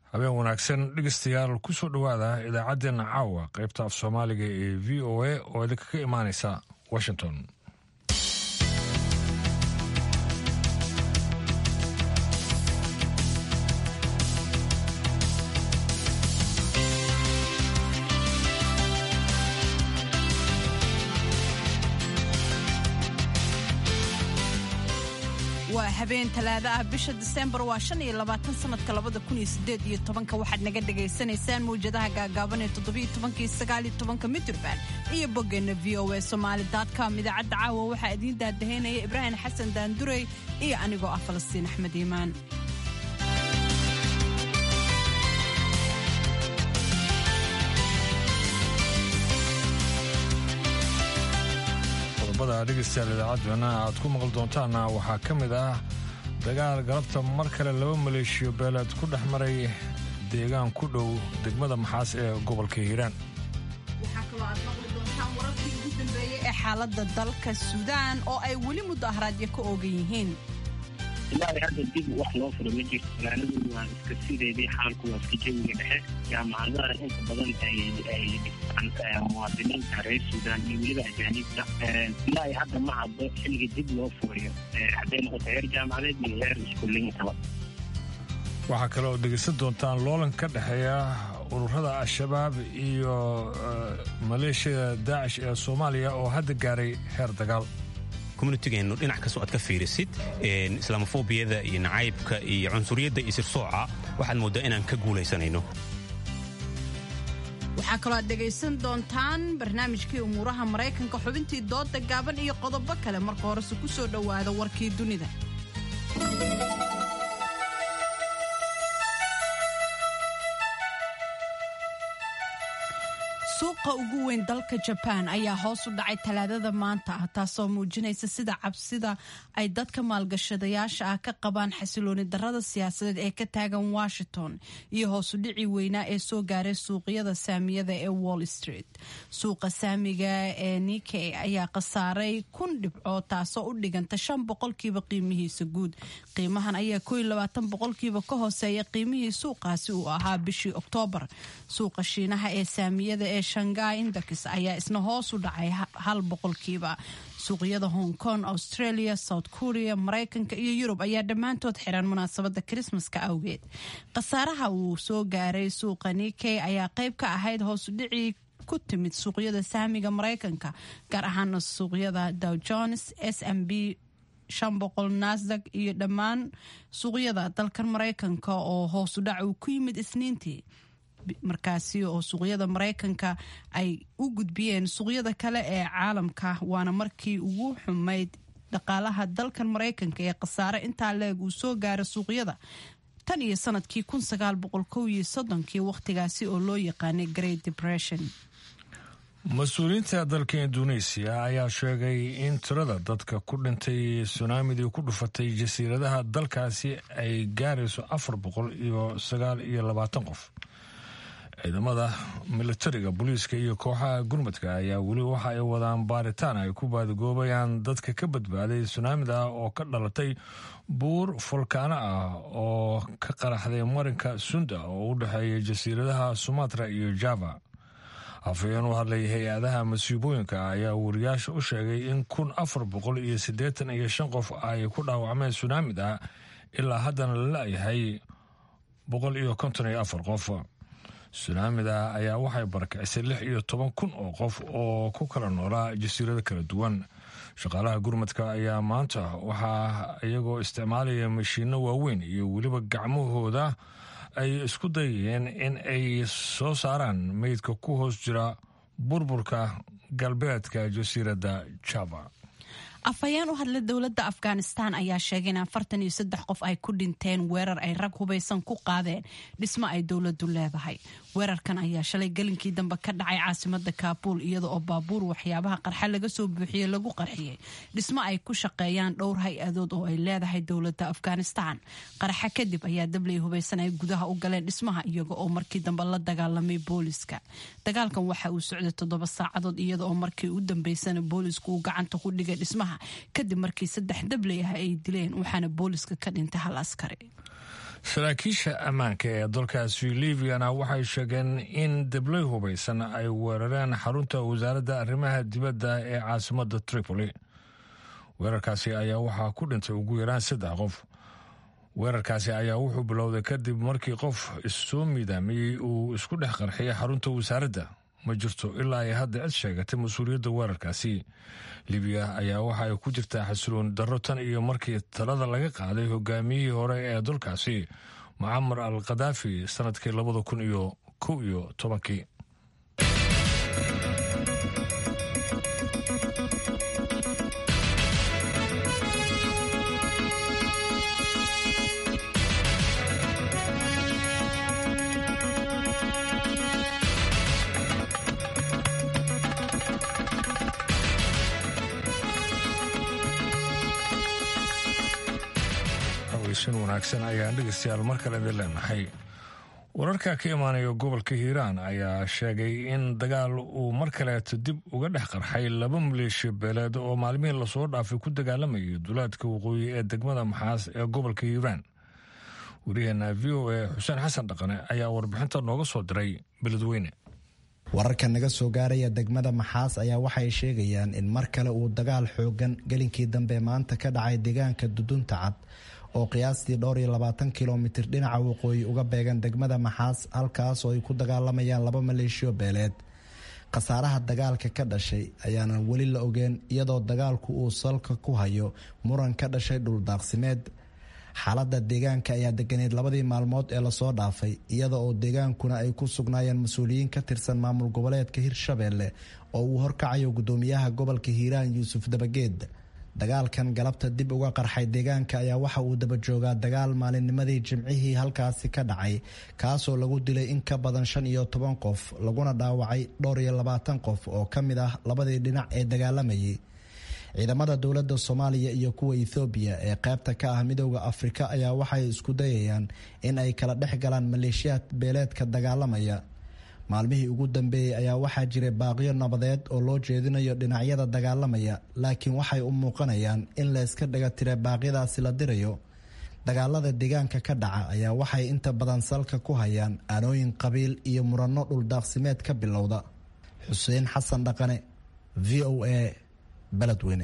habeen wanaagsan dhegeystayaal kusoo dhowaada idaacaddeenna caawa qaybta af soomaaliga ee v o a oo idinkaga imaanaysa washington waa habeen talaada ah bisha diseembar waa shan iyo labaatan sanadka labada kun iyo sideed iyo tobanka waxaad naga dhagaysanaysaan mawjadaha gaagaaban ee toddobiyo tobankii sagaaliyo tobanka mitirban iyo boggeenna v o a somaali com idaacadda caawa waxaa idiin daadahaynaya ibraahim xasan daandurey iyo anigoo ah falastiin axmed iimaan qodobada dhegeystayaal idaacaddeenna aad ku maqli doontaanna waxaa ka mid ah dagaal galabta mar kale laba maleeshiyo beeleed ku dhex maray deegaan ku dhow degmada maxaas ee gobolka hiiraan waxaa kaloo aad maqli doontaan wararkii ugu dambeeyey ee xaaladda dalka suudaan oo ay weli mudaharaadyo ka oogan yihiin ilaahay hadda dib wax loo furo ma jirto magaaladoodu waa iska sideedii xaalku waa iska jawiga dhexe jaamacadaha inta badan ay dhistaan muwaadiniinta reer suudaan iyo weliba ajaaniibta ilaahay hadda ma haddo xilliga dib loo furayo hadday noqoto heer jaamacadeed iyo heer iskuuliyinkaba waxaa kale oo dhegeysan doontaan loolan ka dhexeeya ururada al-shabaab iyo maleeshiyada daacish ee soomaaliya oo hadda gaaray heer dagaal communitigeenu dhinac kastoo aad ka fiirisid islaamofobiyada iyo nacaybka iyo cunsuriyadda iyo sirsooca waxaad mooddaa inaan ka guulaysanayno waxaa kaloo aad dhegaysan doontaan barnaamijkii umuuraha maraykanka xubintii dooda gaaban iyo qodobo kale marka horese ku soo dhowaada warkii dunida suuqa ugu weyn dalka jabaan ayaa hoos u dhacay talaadada maanta ah taasoo muujinaysa sida cabsida ay dadka maalgashadayaasha ah ka qabaan xasilooni darada siyaasadeed ee ka taagan washington iyo hoosudhicii weynaa ee soo gaaray suuqyada saamiyada ee wall street suuqa saamiga ee nike ayaa khasaaray kun dhibco taasoo u dhiganta shan boqolkiiba qiimihiisa guud qiimahan ayaa ko labaatan boqolkiiba ka hooseeya qiimihii suuqaasi uu ahaa bishii oktoobar suuqa shiinaha ee saamiyada ee shangai index ayaa isna hoos u dhacay hal boqolkiiba suuqyada hong kong australia south korea maraykanka iyo yurub ayaa dhammaantood xiran munaasabada krismaska awgeed khasaaraha uu soo gaaray suuqa nike ayaa qayb ka ahayd hoosudhicii ku timid suuqyada saamiga maraykanka gaar ahaana suuqyada dow jones s m b shan boqol nasdag iyo dhammaan suuqyada dalkan maraykanka oo hoosudhac uu ku yimid isniintii markaasi oo suuqyada maraykanka ay u gudbiyeen suuqyada kale ee caalamka waana markii ugu xumayd dhaqaalaha dalkan maraykanka ee khasaare intaa leeg uu soo gaara suuqyada tan iyo sanadkii kun sagaal boqol kow iyo soddonkii wakhtigaasi oo loo yaqaanay great depression mas-uuliyiinta dalka induneisiya ayaa sheegay in tirada dadka ku dhintay sunaamidii ku dhufatay jasiiradaha dalkaasi ay gaarayso afar boqol iyo sagaal iyo labaatan qof ciidamada militariga booliiska iyo kooxaha gurmadka ayaa weli waxa ay wadaan baaritaan ay ku baadigoobayaan dadka ka badbaaday sunaamida oo ka dhalatay buur fulkaano ah oo ka qaraxday marinka sunda oo u dhexeeya jasiiradaha sumatra iyo java afhayeen u hadlay hay-adaha masiibooyinka ayaa wariyaasha u sheegay in kun afar boqol iyo siddeetan iyo shan qof ay ku dhaawacmeen sunaamida ilaa haddana la la-yahay boqol iyo konton iyo afar qof sunaamida ayaa waxay barakicisay lix iyo toban kun oo qof oo ku kala noolaa jasiirado kala duwan shaqaalaha gurmadka ayaa maanta waxaa iyagoo isticmaalaya mashiino waaweyn iyo weliba gacmahooda ay isku dayayeen in ay soo saaraan meydka ku hoos jira burburka galbeedka jasiiradda java afhayeen u hadla dowladda afghanistan ayaa sheegay in afartan iyo saddex qof ay ku dhinteen weerar ay rag hubaysan ku qaadeen dhismo ay dowladdu leedahay weerarkan ayaa shalay gelinkii dambe ka dhacay caasimada kaabuul iyada oo baabuur waxyaabaha qarxa laga soo buuxiyey lagu qarxiyey dhismo ay ku shaqeeyaan dhowr hay-adood oo ay leedahay dowladda afghanistan qaraxa kadib ayaa dabley hubaysan ay gudaha u galeen dhismaha iyaga oo markii dambe la dagaalamay booliska dagaalkan waxa uu socday toddoba saacadood iyada oo markii u dambeysana boolisku uu gacanta ku dhigay dhismaha kadib markii saddex dabley ah ay dileen waxaana booliska ka dhintay hal askari saraakiisha ammaanka ee dalkaasi libyana waxay sheegeen in deblay hubaysan ay weerareen xarunta wasaaradda arrimaha dibadda ee caasimadda tripoli weerarkaasi ayaa waxaa ku dhintay ugu yaraan saddex qof weerarkaasi ayaa wuxuu bilowday kadib markii qof issoo miidaamiyey uu isku dhex qarxiyay xarunta wasaaradda ma jirto ilaa ay hadda cid sheegatay mas-uuliyadda weerarkaasi libiya ayaa waxa ay ku jirtaa xasiloon darro tan iyo markii talada laga qaaday hogaamiyihii hore ee dalkaasi mucamar al khadaafi sanadkii labada kun iyo kow iyo tobankii wanaagsan ayaan dhegeystayaal mar kale idin leenahay wararka ka imaanaya gobolka hiiraan ayaa sheegay in dagaal uu mar kaleeto dib uga dhex qarxay laba maleeshiya beeleed oo maalmihii lasoo dhaafay ku dagaalamayay duulaadka waqooyi ee degmada maxaas ee gobolka hiiraan wariyaheena v o a xuseen xasan dhaqane ayaa warbixinta nooga soo diray beledweyne wararka naga soo gaaraya degmada maxaas ayaa waxay sheegayaan in mar kale uu dagaal xoogan gelinkii dambe maanta ka dhacay deegaanka dudunta cad oo qiyaastii dhowr iyo labaatan kilomitir dhinaca waqooyi uga beegan degmada maxaas halkaas oo ay ku dagaalamayaan laba maleeshiyo beeleed khasaaraha dagaalka ka dhashay ayaanan weli la ogeen iyadoo dagaalku uu salka ku hayo muran ka dhashay dhuldaaqsimeed xaalada deegaanka ayaa deganeed labadii maalmood ee lasoo dhaafay iyada oo deegaankuna ay ku sugnaayeen mas-uuliyiin ka tirsan maamul goboleedka hirshabeelle oo uu horkacayo gudoomiyaha gobolka hiiraan yuusuf dabageed dagaalkan galabta dib uga qarxay deegaanka ayaa waxa uu daba joogaa dagaal maalinnimadii jimcihii halkaasi ka dhacay kaasoo lagu dilay in ka badan shan iyo toban qof laguna dhaawacay dhowr iyo labaatan qof oo ka mid ah labadii dhinac ee dagaalamayay ciidamada dowladda soomaaliya iyo kuwa ethoobiya ee qaybta ka ah midooda afrika ayaa waxay isku dayayaan in ay kala dhex galaan maleeshiyaad beeleedka dagaalamaya maalmihii ugu dambeeyey ayaa waxaa jiray baaqyo nabadeed oo loo jeedinayo dhinacyada dagaalamaya laakiin waxay u muuqanayaan in layska dhaga tira baaqyadaasi la dirayo dagaalada deegaanka ka dhaca ayaa waxay inta badan salka ku hayaan aanooyin qabiil iyo muranno dhuldaaqsimeed ka bilowda xuseen xasan dhaqane v o a beledweyne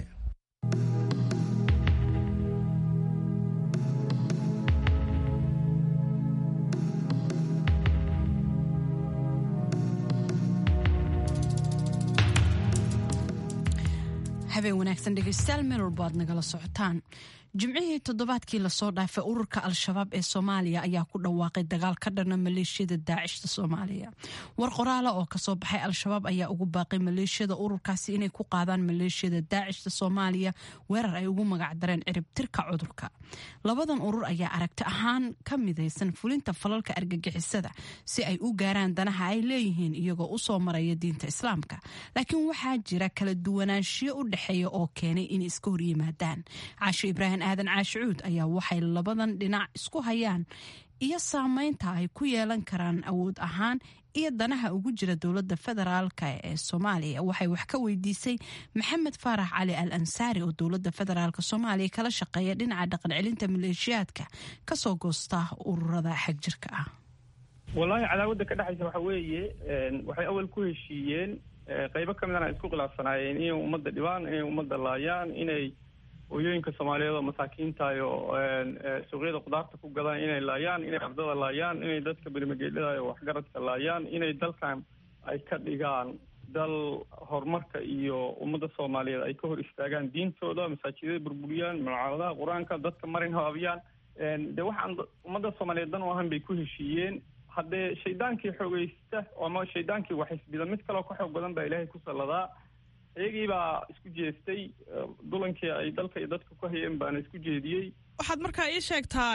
habeen wanaagsan dhegeystayaal meel walbo aad nagala socotaan jimcihii toddobaadkii lasoo dhaafay ururka al-shabaab ee soomaaliya ayaa ku dhawaaqay dagaal ka dhana maleeshiyada daacishta soomaaliya war qoraala oo kasoo baxay al-shabaab ayaa ugu baaqay maleeshiyada ururkaasi inay ku qaadaan maleeshiyada daacishta soomaaliya weerar ay ugu magacdareen ciribtirka cudurka labadan urur ayaa aragti ahaan ka midaysan fulinta falalka argagixisada si ay u gaaraan danaha ay leeyihiin iyagoo usoo maraya diinta islaamka laakiin waxaa jira kala duwanaanshiyo u dhexeeya oo keenay inay iska horyimaadaan caasho ibraahim aadan caashicuud ayaa waxay labadan dhinac isku hayaan iyo saameynta ay ku yeelan karaan awood ahaan iyo danaha ugu jira dowladda federaalka ee soomaaliya waxay wax ka weydiisay maxamed faarax cali al ansaari oo dowladda federaalk soomaaliya kala shaqeeya dhinaca dhaqan celinta maleeshiyaadka kasoo goosta ururada xagjirka ah wallaahi cadaawadda ka dhexaysa waxa weeye waxay awal ku heshiiyeen qeybo ka midana isku khilaafsanaayeen inay ummadda dhibaan inay ummadda laayaan inay hooyooyinka soomaaliyeed oo masaakiintahay oo suuqyada khudaarta ku gadaan inay laayaan inay ardada laayaan inay dadka bermageedhada oo waxgaradka laayaan inay dalkan ay ka dhigaan dal horumarka iyo ummadda soomaaliyeed ay ka hor istaagaan diintooda masaajidada burburiyaan mucaaradaha qur-aanka dadka marin habaabiyaan de waxaan ummadda soomaaliyeed dan u ahan bay ku heshiiyeen haddee shaydaankii xoogeysta ama shaydaankii waxisbida mid kaleo ka xoog badan baa ilaahay ku salladaa iyagii baa isku jeestay dulankii ay dalka iyo dadka ku hayeen baana isku jeediyey waxaad markaa ii sheegtaa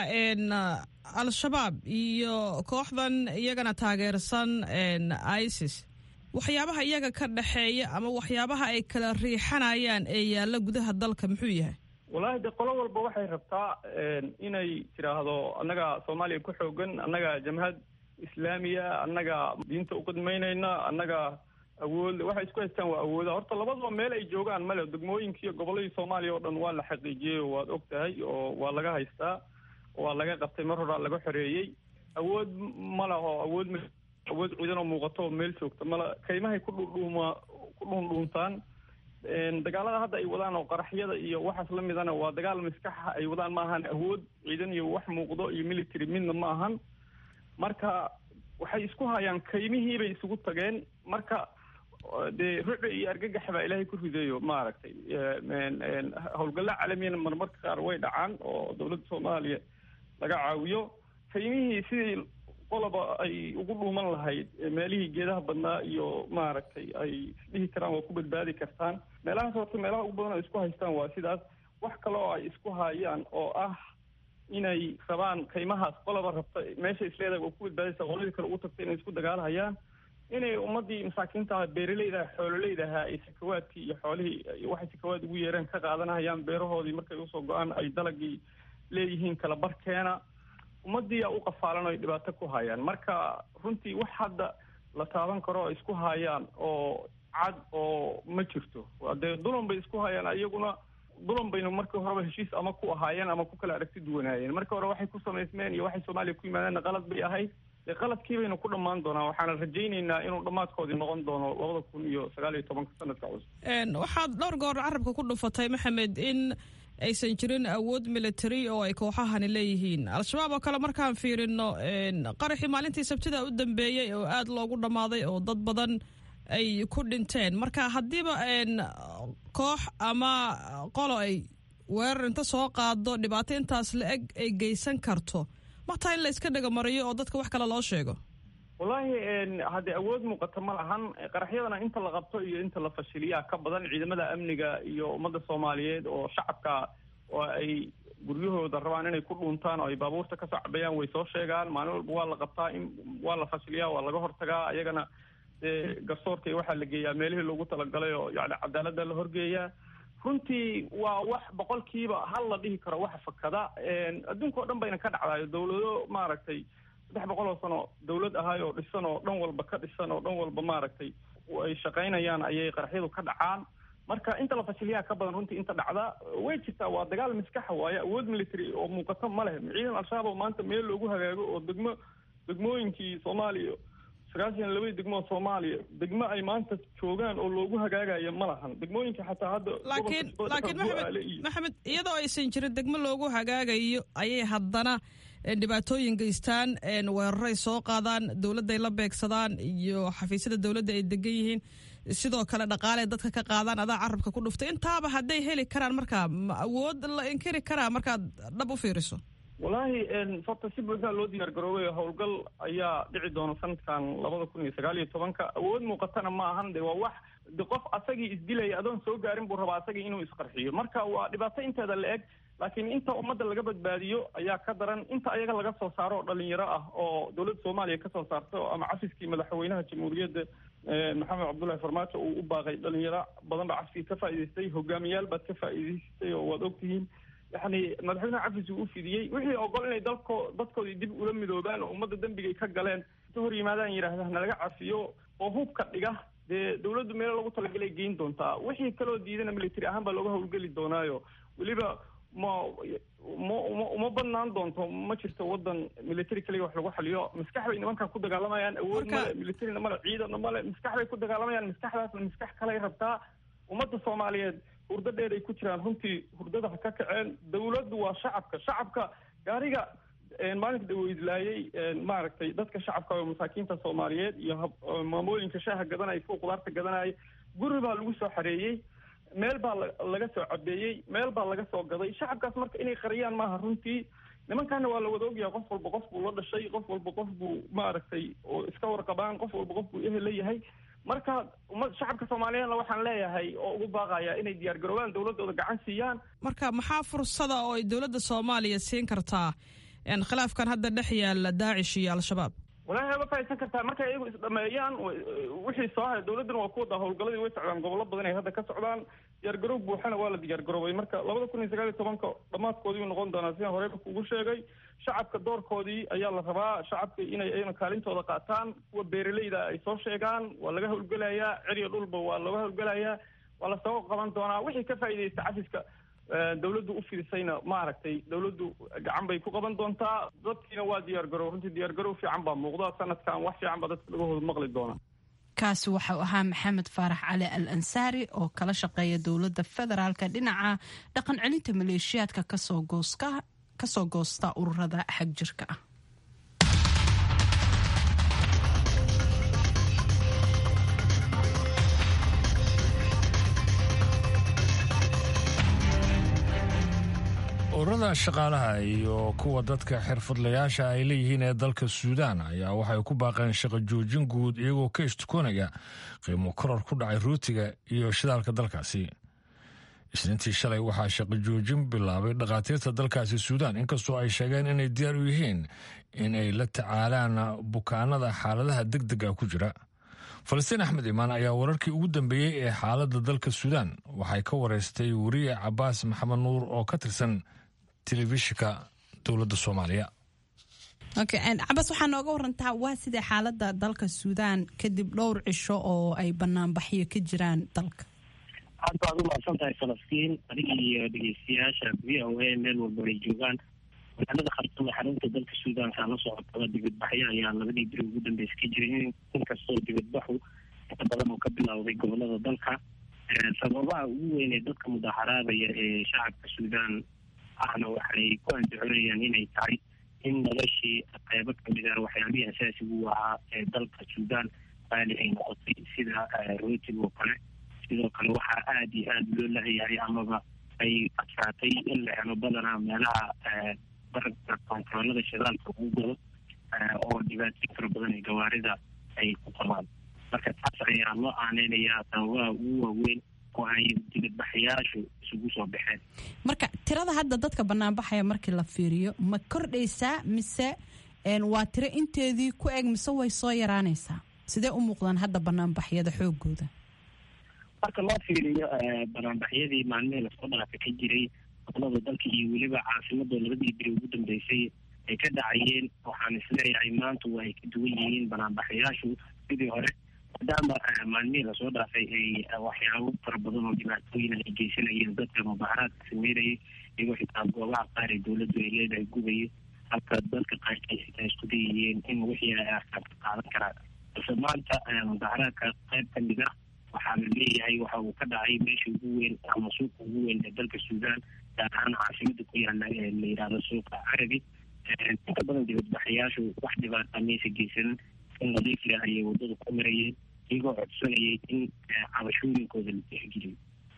al-shabaab iyo kooxdan iyagana taageersan isis waxyaabaha iyaga ka dhexeeya ama waxyaabaha ay kala riixanayaan ee yaalla gudaha dalka muxuu yahay wallaahi de qolo walba waxay rabtaa inay tidhaahdo annaga soomaaliya ku xoogan annaga jamhad islaamiya annaga diinta uqidmaynayna annaga awood waxay isku haystaan waa awooda horta labadaba meel ay joogaan male degmooyinka iyo gobolladii soomaaliya oo dhan waa la xaqiijiyey oo waad og tahay oo waa laga haystaa waa laga qabtay mar horaa laga xoreeyey awood ma laho awood awood ciidan oo muuqato oo meel joogta mala kaymahay ku dhudhuuma ku dhuundhuuntaan dagaalada hadda ay wadaan oo qaraxyada iyo waxaas la midana waa dagaal maskaxa ay wadaan ma ahan awood ciidan iyo wax muuqdo iyo military midna ma ahan marka waxay isku hayaan kaymihii bay isugu tageen marka dee rucda iyo argagax baa ilaahay ku ridayo maaragtay howlgalla caalamiyana marmarka qaar way dhacaan oo dowladda soomaaliya laga caawiyo kaymihii sidii qoloba ay ugu dhuuman lahayd meelihii geedaha badnaa iyo maaragtay ay isdhihi karaan waa ku badbaadi kartaan meelahaas horta meelaha ugu badan ay isku haystaan waa sidaas wax kale oo ay isku hayaan oo ah inay rabaan kaymahaas qoloba rabta meesha isleedahay waa ku badbaadaysa qoladii kale ugu tagta inay isku dagaalhayaan inay ummadii masaakiinta beeraleyda xoololeydaha ay sakawaadkii iyo xoolihii waxay sakawaad ugu yeereen ka qaadanahayaan beerahoodii markay usoo go-aan ay dalagii leeyihiin kala barkeena ummadii aa u qafaalan oo ay dhibaato ku hayaan marka runtii wax hadda la taaban karo oo isku hayaan oo cad oo ma jirto dee dulan bay isku hayaan iyaguna dulan baynu markii horeba heshiis ama ku ahaayeen ama ku kala aragti duwanaayeen markii hore waxay ku samaysmeen iyo waxay soomaaliya ku yimaadeenna qalad bay ahayd dee qaladkii baynu ku dhammaan doonaa waxaana rajaynaynaa inuu dhammaadkoodii noqon doono labada kun iyo sagaal iyo tobanka sanadka cusub waxaad dhowr goor carabka ku dhufatay maxamed in aysan jirin awood military oo ay kooxahani leeyihiin al-shabaab oo kale markaan fiirino qaraxii maalintii sabtida u dambeeyey oo aada loogu dhammaaday oo dad badan ay ku dhinteen marka haddiiba koox ama qolo ay weerar inta soo qaado dhibaato intaas la eg ay geysan karto mataa in la iska dhagamariyo oo dadka wax kale loo sheego wallaahi haddee awood muuqata ma lahan qaraxyadana inta la qabto iyo inta la fashiliyaa ka badan ciidamada amniga iyo ummadda soomaaliyeed oo shacabka oo ay guryahooda rabaan inay ku dhuuntaan oo ay baabuurta kasoo cabayaan way soo sheegaan maalin walba waa la qabtaa in waa la fashiliyaa waa laga hortagaa ayagana dee garsoorka iyo waxaa la geeyaa meelihii loogu talagalay oo yani cadaaladda la horgeeyaa runtii waa wax boqolkiiba hal la dhihi karo waxa fakada adduunka o dhan bayna ka dhacdayo dawlado maaragtay saddex boqol oo sano dawlad ahaay oo dhisan oo dhan walba ka dhisan oo dhan walba maaragtay ay shaqaynayaan ayay qaraxyadu ka dhacaan marka inta la fashiliyaa ka badan runtii inta dhacda way jirtaa waa dagaal maskaxa waaye awood military oo muuqato ma leh ciidan al-shabaab oo maanta meel loogu hagaago oo degmo degmooyinkii soomaaliya sagaashan labadii degmoo soomaaliya degmo ay maanta joogaan oo loogu hagaagayo ma lahan degmooyinka xataa hadda laakiin laakiin maxamed maxamed iyadoo aysan jirin degmo loogu hagaagayo ayay haddana dhibaatooyin geystaan weeraray soo qaadaan dowladday la beegsadaan iyo xafiisyada dowladda ay degan yihiin sidoo kale dhaqaale dadka ka qaadaan adaa carabka ku dhuftay intaaba hadday heli karaan markaa ma awood la inkiri karaa markaad dhab u fiiriso wallaahi horta si buuxdaa loo diyaar garoobay howlgal ayaa dhici doona sanadkan labada kun iyo sagaal iyo tobanka awood muuqatana ma ahan de waa wax de qof asagii isdilaya adoon soo gaarin buu rabaa asagii inuu isqarxiyo marka waa dhibaato inteeda la eg laakiin inta ummadda laga badbaadiyo ayaa ka daran inta ayaga laga soo saaro oo dhalinyaro ah oo dowladda soomaaliya kasoo saarto ama cafiskii madaxweynaha jamhuuriyadda maxamed cabdullahi farmaajo uu u baaqay dhalinyaro badan baa cafkii ka faa'idaystay hogaamiyaal baad ka faa'idaystay oo waad ogtihiin yani madaxweynaha cafis uu u fidiyey wixii ogol inay dalko dadkoodii dib ula midoobaan oo ummadda dembigay ka galeen inta hor yimaadaan yidhaahda nalaga cafiyo oo hubka dhiga dee dawladdu meelo lagu talagalay geyn doontaa wixii kaloo diidana military ahaan baa looga howlgeli doonaayo weliba ma ma uma uma badnaan doonto ma jirto wadan military kaliya wax lagu xaliyo maskax bay nimankan ku dagaalamayaan awood male militarina male ciidana male maskax bay ku dagaalamayaan maskaxdaasna maskax kalay rabtaa ummadda soomaaliyeed hurdo dheer ay ku jiraan runtii hurdada ha ka kaceen dawladdu waa shacabka shacabka gaariga maalinka daweydlaayay maaragtay dadka shacabka oo masaakiinta soomaaliyeed iyo maamooyinka shaaha gadanaya kuwa qudaarta gadanaya guri baa lagu soo xareeyey meel baa laga soo cabeeyey meel baa laga soo gaday shacabkaas marka inay qariyaan maaha runtii nimankaana waa la wada ogyahay qof walba qof buu la dhashay qof walba qof buu maaragtay oo iska warqabaan qof walba qof buu ehel leeyahay marka ummad shacabka soomaaliyeedna waxaan leeyahay oo ugu baaqaya inay diyaar garoobaan dawladooda gacan siiyaan marka maxaa fursada oo ay dowladda soomaaliya siin kartaa khilaafkan hadda dhex yaala daacish iyo al-shabaab walahi ma fahaysan kartaa markay iyagu isdhameeyaan wixii soo haray dawladdana waa ku wadaa howlgaladii way socdaan gobollo badan ay hadda ka socdaan diyaargaroob buuxana waa la diyaar garoobay marka labada kun iyo sagaal iyo tobanka dhammaadkoodii uu noqon doonaa sidaan horeyba kugu sheegay shacabka doorkoodii ayaa la rabaa shacabka inay ayna kaalintooda qaataan kuwa beeraleyda ay soo sheegaan waa laga howlgelayaa ceriya dhulba waa looga howlgelayaa waa lasoo qaban doonaa wixii ka faa'iidaysta cafiska dawladdu u fiirsayna maaragtay dawladdu gacan bay ku qaban doontaa dadkiina waa diyaar garow runtii diyaar garow fiican baa muuqda sanadkan wax fiican baa dadka lagahooda maqli doona kaasi waxau ahaa maxamed faarax cali al ansaari oo kala shaqeeya dowladda federaalka dhinaca dhaqan celinta maleeshiyaadka kasoo goosta ururada xagjirka ah ururada shaqaalaha iyo kuwa dadka xirfadlayaasha ay leeyihiin ee dalka suudaan ayaa waxay ku baaqeen shaqo joojin guud iyagoo ka ishtukoonaya qiimo koror ku dhacay ruutiga iyo shidaalka dalkaasi isniintii shalay waxaa shaqo joojin bilaabay dhakhaatiirta dalkaasi suudaan inkastoo ay sheegeen inay diyaar u yihiin in ay la tacaalaan bukaanada xaaladaha deg dega ku jira falastiin axmed imaan ayaa wararkii ugu dambeeyey ee xaaladda dalka suudaan waxay ka wareystay weriye cabaas maxamed nuur oo ka tirsan telefishinka dowladda soomaaliya cabas waxaa nooga warantaa waa sidai xaalada dalka suudaan kadib dhowr cisho oo ay banaanbaxyo ka jiraan dalka aad baad u mahadsan tahay falastiin adiga iyo dhegeystayaasha v o a meel walba ay joogaan magaalada khartuum ee xarunta dalka suudaanka la socotaba dibadbaxyo ayaa labadii beri ugu dambeysa ka jiray inkastoo dibadbaxu inta badan uu ka bilowday gobolada dalka sababaha ugu weyn ee dadka mudaharaadaya ee shacabka suudaan ahna waxay ku andacoonayaan inay tahay in noloshii qeybo kamid ah waxyaabihii asaasigu ahaa ee dalka suudaan qaali ay noqotay sida rootiga oo kale sidoo kale waxaa aada iyo aada loo lahayahay amaba ay adkaatay in la helo badanaa meelaha barabka kontaroolada shidaalka ugu gado oo dhibaatooyin fara badan ee gawaarida ay ku qabaan marka taas ayaa loo aaneynayaa sababaha ugu waaweyn oo ay dibadbaxayaashu isugu soo baxeen marka tirada hadda dadka banaanbaxaya markii la fiiriyo ma kordhaysaa mise waa tiro inteedii ku eg mise way soo yaraanaysaa sidee u muuqdaan hadda banaanbaxyada xoogooda marka loo fiiriyo banaanbaxyadii maalmihii lasoo dhaafa ka jiray gobolada dalka iyo weliba caasimada labadii beri ugu dambeysay ay ka dhacayeen waxaan isleeyahay maanta waa ay ka duwan yihiin banaanbaxayaashu sidii hore maadaama maalmihii lasoo dhaafay ay waxyaabo fara badan oo dhibaatooyin ay geysanayeen dadka mudaharaadka sameynayay iyagoo xitaa goobaha qaar ee dowladdu ay leedahay gubaya halka dadka qaarkiis xitaa isku dayayeen in wixii ay arkaan ka qaadan karaan balse maanta mudaharaadka qayb ka mid ah waxaa la leeyahay waxa uu ka dhacay meesha ugu weyn ama suuqa ugu weyn ee dalka suudaan gaar ahaan caasimada ku yaala ee la yidhaahdo suuqa carabi inta badan dibadbaxayaashu wax dhibaata maysa geysanin in nadiif leh ayay wadada ku marayeen iyagoo codsanayay in cabashooyinkooda la tixgeliyo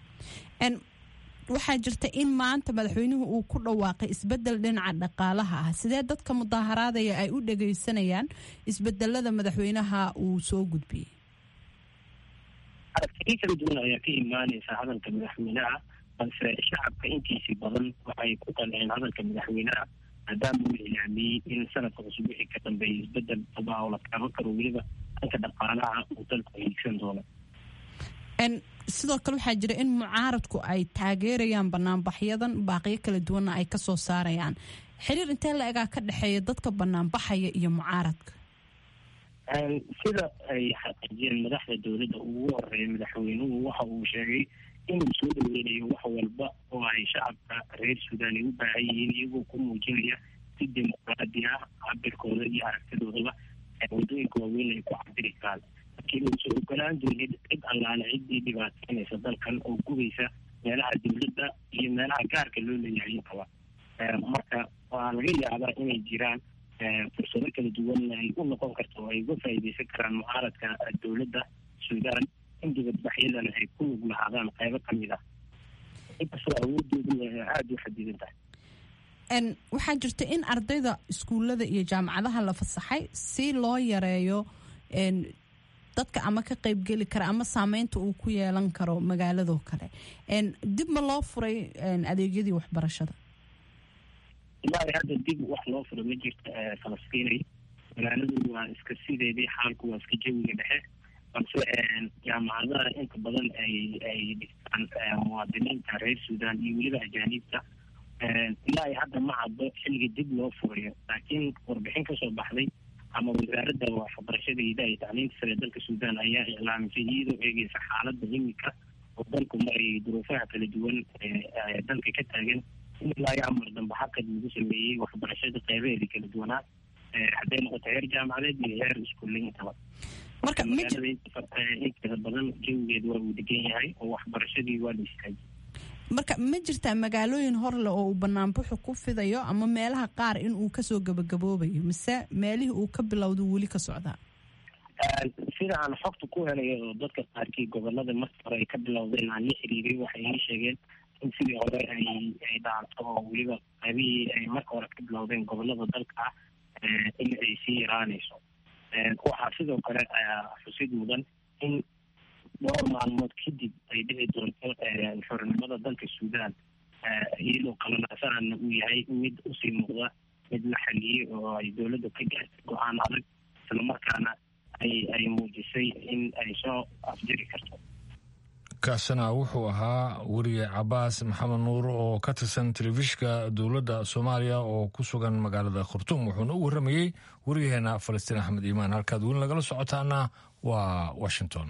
waxaa jirta in maanta madaxweynuhu uu ku dhawaaqay isbedel dhinaca dhaqaalaha ah sidee dadka mudaharaadaya ay u dhageysanayaan isbedelada madaxweynaha uu soo gudbiyey aragtiyo kala duwan ayaa ka imaaneysa hadalka madaxweynaha balse shacabka intiisii badan waxay ku qanceen hadalka madaxweynaha maadaama uu ilaamiyey in sanadka cusub wixii ka dambeeyay isbedel aba oo la taaban karo weliba dhanka dhaqaalaha uu dalku hiigsan doono sidoo kale waxaa jira in mucaaradku ay taageerayaan banaanbaxyadan baaqiyo kala duwanna ay kasoo saarayaan xiriir intee la egaa ka dhexeeya dadka banaanbaxaya iyo mucaaradka sida ay xaqiijiyeen madaxda dowladda ugu horeeya madaxweynuhu waxa uu sheegay inuu soo dhaweynayo wax walba oo ay shacabka reer suudaan ay u baahan yihiin iyagoo ku muujinaya si dimuqraadi ah cabirkooda iyo aragtidoodaba wadooyinka waaweyn ay ku cabiri karaan laakiin uusan ogolaan doonin cid allaale ciddii dhibaateynaysa dalkan oo gubeysa meelaha dowladda iyo meelaha gaarka loo leeyahay intaba marka waa laga yaabaa inay jiraan fursado kala duwan ay u noqon karto oo ay uga faa'iideysan karaan mucaaradka dowladda suudaan in dibadbaxyadana ay ku lug lahaadaan qaybo ka mid ah inkastoo awoodoodu aada u xadidan tahay waxaa jirta in ardayda iskuullada iyo jaamacadaha la fasaxay si loo yareeyo dadka ama ka qaybgeli kara ama saameynta uu ku yeelan karo magaaladoo kale dib ma loo furay adeegyadii waxbarashada ilaahay hadda dib wax loo furo ma jirta falastiinay magaaladu waa iska sideedii xaalku waa iska jawiga dhexe balse jaamacadaha inta badan ay ay dhigtaan muwaadiniinta reer suudaan iyo weliba ajaaniibta ilaahay hadda ma caddo xilliga dib loo furayo laakiin warbixin kasoo baxday ama wasaaradda waxbarashada iyo tacliinta sare dalka suudaan ayaa iclaamisay iyadoo eegeysa xaaladda imika oo dalku maray duruufaha kala duwan dalka ka taagan in ilaa iyo amar dambe xaqad lagu sameeyey waxbarashada qeybaheeda kala duwanaa hadday noqoto heer jaamacadeed iyo heer iskuulle intaba marka magaalada inteeda badan jawigeed waa uu degan yahay oo waxbarashadii waa la istaajiyay marka ma jirtaa magaalooyin horle oo uu banaanbuxu ku fidayo ama meelaha qaar in uu kasoo gabagaboobayo mise meelihii uu ka bilowda weli ka socdaa sida aan xogta ku helayo oo dadka qaarkii gobolada markii hore ay ka bilowdeen aan la xiriiray waxay ii sheegeen in sidii hore ay ay dhaanto oo weliba qaybihii ay marka hore ka bilowdeen gobolada dalka ah in ay sii yaraanayso waxaa sidoo kale xusid mudan in dhowr maalmood kadib ay dhici doonto xornimada dalka suudaan iyadoo qalanaasanana uu yahay mid usii muuqda mid la xaliyey oo ay dowladda ka gaartay go-aan adag islamarkaana ay ay muujisay in ay soo afjari karto kaasina wuxuu ahaa weriye cabaas maxamed nuur oo ka tirsan telefishinka dowladda soomaaliya oo ku sugan magaalada khartuum wuxuuna u warramayey weriyaheena falastiin axmed iimaan halkaad weli nagala socotaana waa washington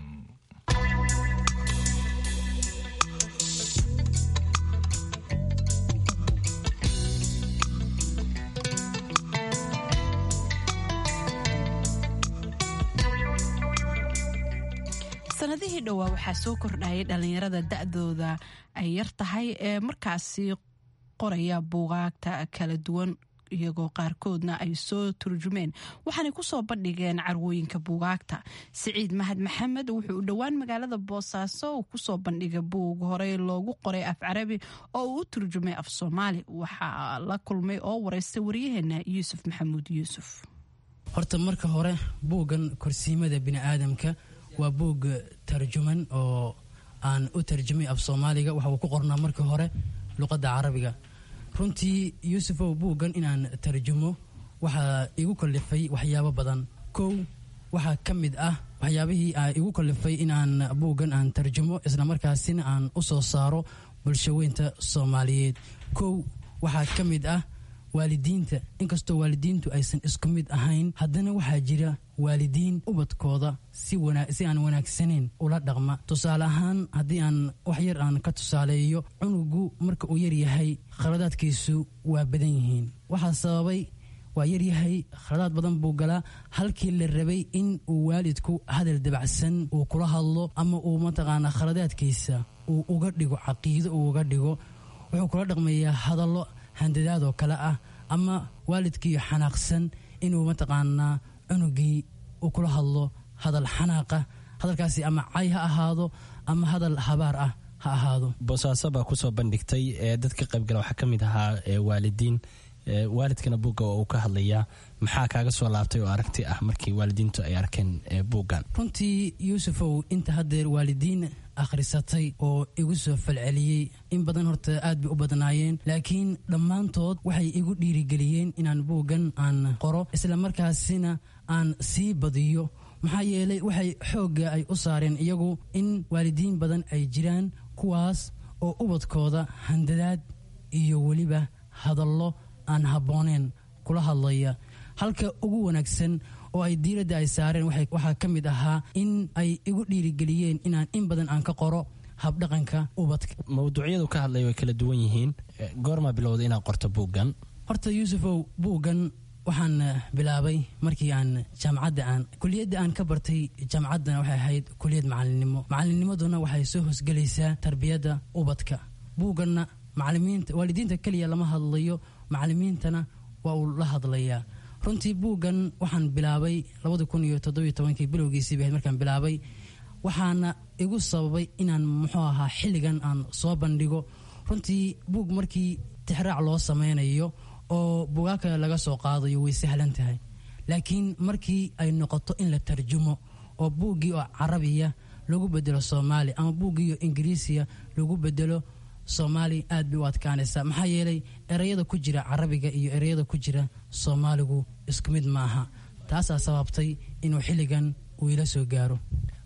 sanadihii dhowaa waxaa soo kordhayay dhalinyarada da-dooda ay yar tahay ee markaasi qoraya buugaagta kala duwan iyagoo qaarkoodna ay soo turjumeen waxaanay kusoo bandhigeen carwooyinka buugaagta siciid mahad maxamed wuxuu u dhowaan magaalada boosaaso uu kusoo bandhigay buug horey loogu qoray af carabi oo uu u turjumay af soomaali waxaa la kulmay oo wareystay waryaheena yuusuf maxamuud yuusuf horta marka hore buuggan korsiimada biniaadamka waa buug tarjuman oo aan u tarjumay af soomaaliga waxa uu ku qornaa markii hore luqadda carabiga runtii yuusufow buuggan inaan tarjumo waxaa igu kallifay waxyaabo badan kow waxaa ka mid ah waxyaabihii a igu kallifay inaan buuggan aan tarjumo islamarkaasina aan u soo saaro bulshaweynta soomaaliyeed kow waxaa ka mid ah waalidiinta inkastoo waalidiintu aysan isku mid ahayn haddana waxaa jira waalidiin ubadkooda si aan wanaagsanayn ula dhaqma tusaale ahaan haddii aan wax yar aan ka tusaaleeyo cunugu marka uu yaryahay khaladaadkiisu waa badan yihiin waxaa sababay waa yaryahay khaladaad badan buu galaa halkii la rabay in uu waalidku hadal dabacsan uu kula hadlo ama uu mataqaanaa khaladaadkiisa uu uga dhigo caqiido uu uga dhigo wuxuu kula dhaqmayaa hadallo handadaad oo kale ah ama waalidkii xanaaqsan inuu mataqaanaa cunugii uu kula hadlo hadal xanaaqa hadalkaasi ama cay ha ahaado ama hadal habaar ah ha ahaado boosaaso baa kusoo bandhigtay ee dadka qaybgala waxaa ka mid ahaa waalidiin waalidkana buugga oo uu ka hadlayaa maxaa kaaga soo laabtay oo aragti ah markii waalidiintu ay arkeen buuggan runtii yuusufow inta haddeer waalidiin akhrisatay oo igu soo falceliyey in badan horta aad bay u badnaayeen laakiin dhammaantood waxay igu dhiirigeliyeen inaan buuggan aan qoro islamarkaasina aan sii badiyo maxaa yeelay waxay xoogga ay u saareen iyagu in waalidiin badan ay jiraan kuwaas oo ubadkooda handadaad iyo weliba hadallo aan habbooneen kula hadlaya halka ugu wanaagsan oo ay diiradda ay saareen waxaa ka mid ahaa in ay igu dhiirigeliyeen inaan in badan aan ka qoro habdhaqanka ubadka mawduucyadu ka hadlay way kala duwan yihiin goormaa bilowda inaad qorto buuggan horta yuusufow buuggan waxaan bilaabay markii aan jaamacadda aan kuliyadda aan ka bartay jaamacaddana waxay ahayd kuliyad macalinimo macalinnimaduna waxay soo hosgelaysaa tarbiyadda ubadka buugganna macalimiinta waalidiinta keliya lama hadlayo macalimiintana waa uu la hadlayaa runtii buuggan waxaan bilaabay labadi kun iyo toddobiyo tobankii bilowgiisii bahayd markaan bilaabay waxaana igu sababay inaan muxuu ahaa xilligan aan soo bandhigo runtii buug markii tixraac loo sameynayo oo buugaa kale laga soo qaadayo way sahlan tahay laakiin markii ay noqoto in la tarjumo oo buuggii oo carabiya lagu bedelo soomaali ama buuggii oo ingiriisiya lagu bedelo soomaali aad bay u adkaanaysaa maxaa yeelay ereyada ku jira carabiga iyo ereyada ku jira soomaaligu isku mid maaha taasaa sababtay inuu xilligan uu ila soo gaaro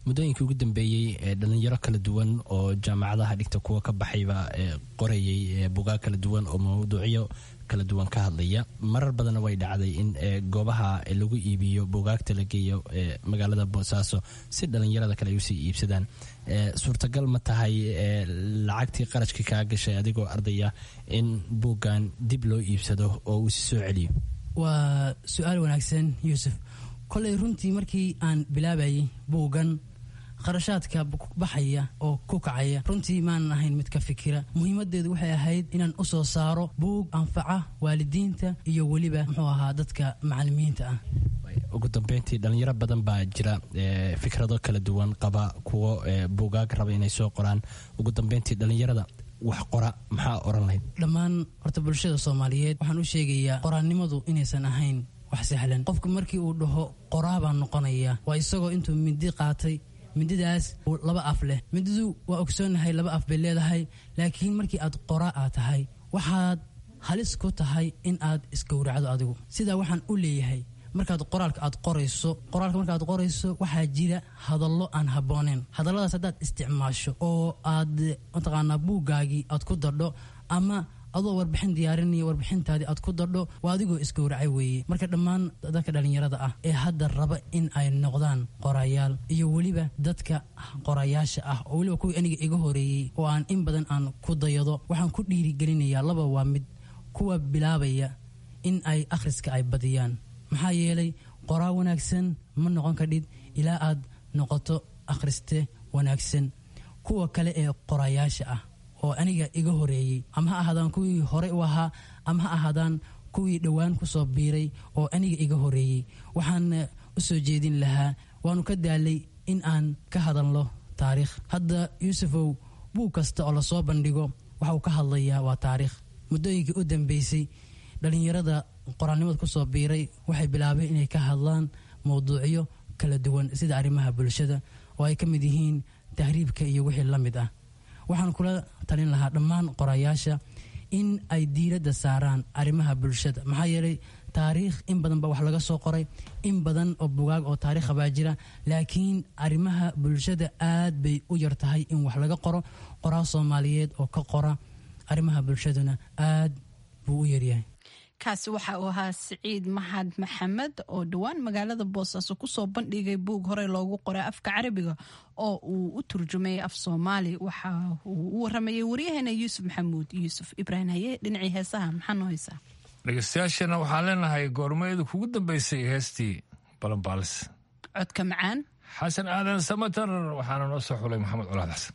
muddooyinkii ugu dambeeyey dhalinyaro kala duwan oo jaamacadaha dhigta kuwa ka baxayba qorayay bugaag kala duwan oo mawduucyo kala duwan ka hadlaya marar badanna way dhacday in goobaha lagu iibiyo bugaagta la geeyo magaalada boosaaso si dhalinyarada kale ay usii iibsadaan suurtagal ma tahay lacagtii qarashka kaa gashay adigoo ardaya in buuggan dib loo iibsado oo uu si soo celiyo waa su-aal wanaagsan yuusuf koley runtii markii aan bilaabayay buuggan kharashaadka baxaya oo ku kacaya runtii maanan ahayn mid ka fikira muhiimadeedu waxay ahayd inaan u soo saaro buug anfaca waalidiinta iyo weliba muxuu ahaa dadka macalimiinta ah ugu dambeyntii dhalinyaro badan baa jira fikrado kala duwan qaba kuwo buugaag raba inay soo qoraan ugu dambeyntii dhalinyarada wax qora maxaa oran lahayd dhammaan horta bulshada soomaaliyeed waxaan u sheegayaa qoraannimadu inaysan ahayn wax sahlan qofku markii uu dhaho qoraa baan noqonaya waa isagoo intuu mindi qaatay mindidaas laba af leh mindidu waa ogsoonahay laba af bay leedahay laakiin markii aad qora aad tahay waxaad halis ku tahay in aad isgowracdo adigu sidaa waxaan u leeyahay markaad qoraalka aad qorayso qoraalka markaad qorayso waxaa jira hadallo aan habbooneen hadalladaas haddaad isticmaasho oo aad mataqaanaa buuggaagii aad ku dadho ama adoo warbixin diyaarinaya warbixintaadii aad ku dadho waa adigoo isgowracay weeye marka dhammaan dadka dhallinyarada ah ee hadda raba in ay noqdaan qorayaal iyo weliba dadka qorayaasha ah oo weliba kuwii aniga iga horeeyey oo aan in badan aan ku dayado waxaan ku dhiirigelinayaa laba waa mid kuwa bilaabaya in ay akhriska ay badiyaan maxaa yeelay qoraa wanaagsan ma noqon kadhid ilaa aad noqoto akhriste wanaagsan kuwa kale ee qorayaasha ah oo aniga iga horeeyey ama ha ahaadaan kuwii hore u ahaa ama ha ahaadaan kuwii dhowaan ku soo biiray oo aniga iga horeeyey waxaan u soo jeedin lahaa waanu ka daalay in aan ka hadalno taariikh hadda yuusufow buug kasta oo lasoo bandhigo waxa uu ka hadlayaa waa taariikh muddooyinkii u dambeysay dhallinyarada qoraalnimada ku soo biiray waxay bilaabeen inay ka hadlaan mowduucyo kala duwan sida arrimaha bulshada oo ay ka mid yihiin tahriibka iyo wixii la mid ah waxaan kula talin lahaa dhammaan qorayaasha in ay diiradda saaraan arrimaha bulshada maxaa yeelay taariikh in badan baa wax laga soo qoray in badan oo bugaag oo taariikha baa jira laakiin arrimaha bulshada aad bay u yar tahay in wax laga qoro qoraa soomaaliyeed oo ka qora arrimaha bulshaduna aad buu u yaryahay kaasi waxa uu ahaa siciid maxad maxamed oo dhowaan magaalada boosaaso kusoo bandhigay buug horey loogu qoray afka carabiga oo uu u turjumayay af soomaali waxa uu u waramayay waryaheena yuusuf maxamuud yuusuf ibraahim haye dhinacii heesaha maxaa noo haysaa dhegeystayaashana waxaan leenahay goormayada kugu dambeysay heestii balanbaalis codka macaan xasan aadan samatar waxaana noo soo xulay maxamed colaad xasan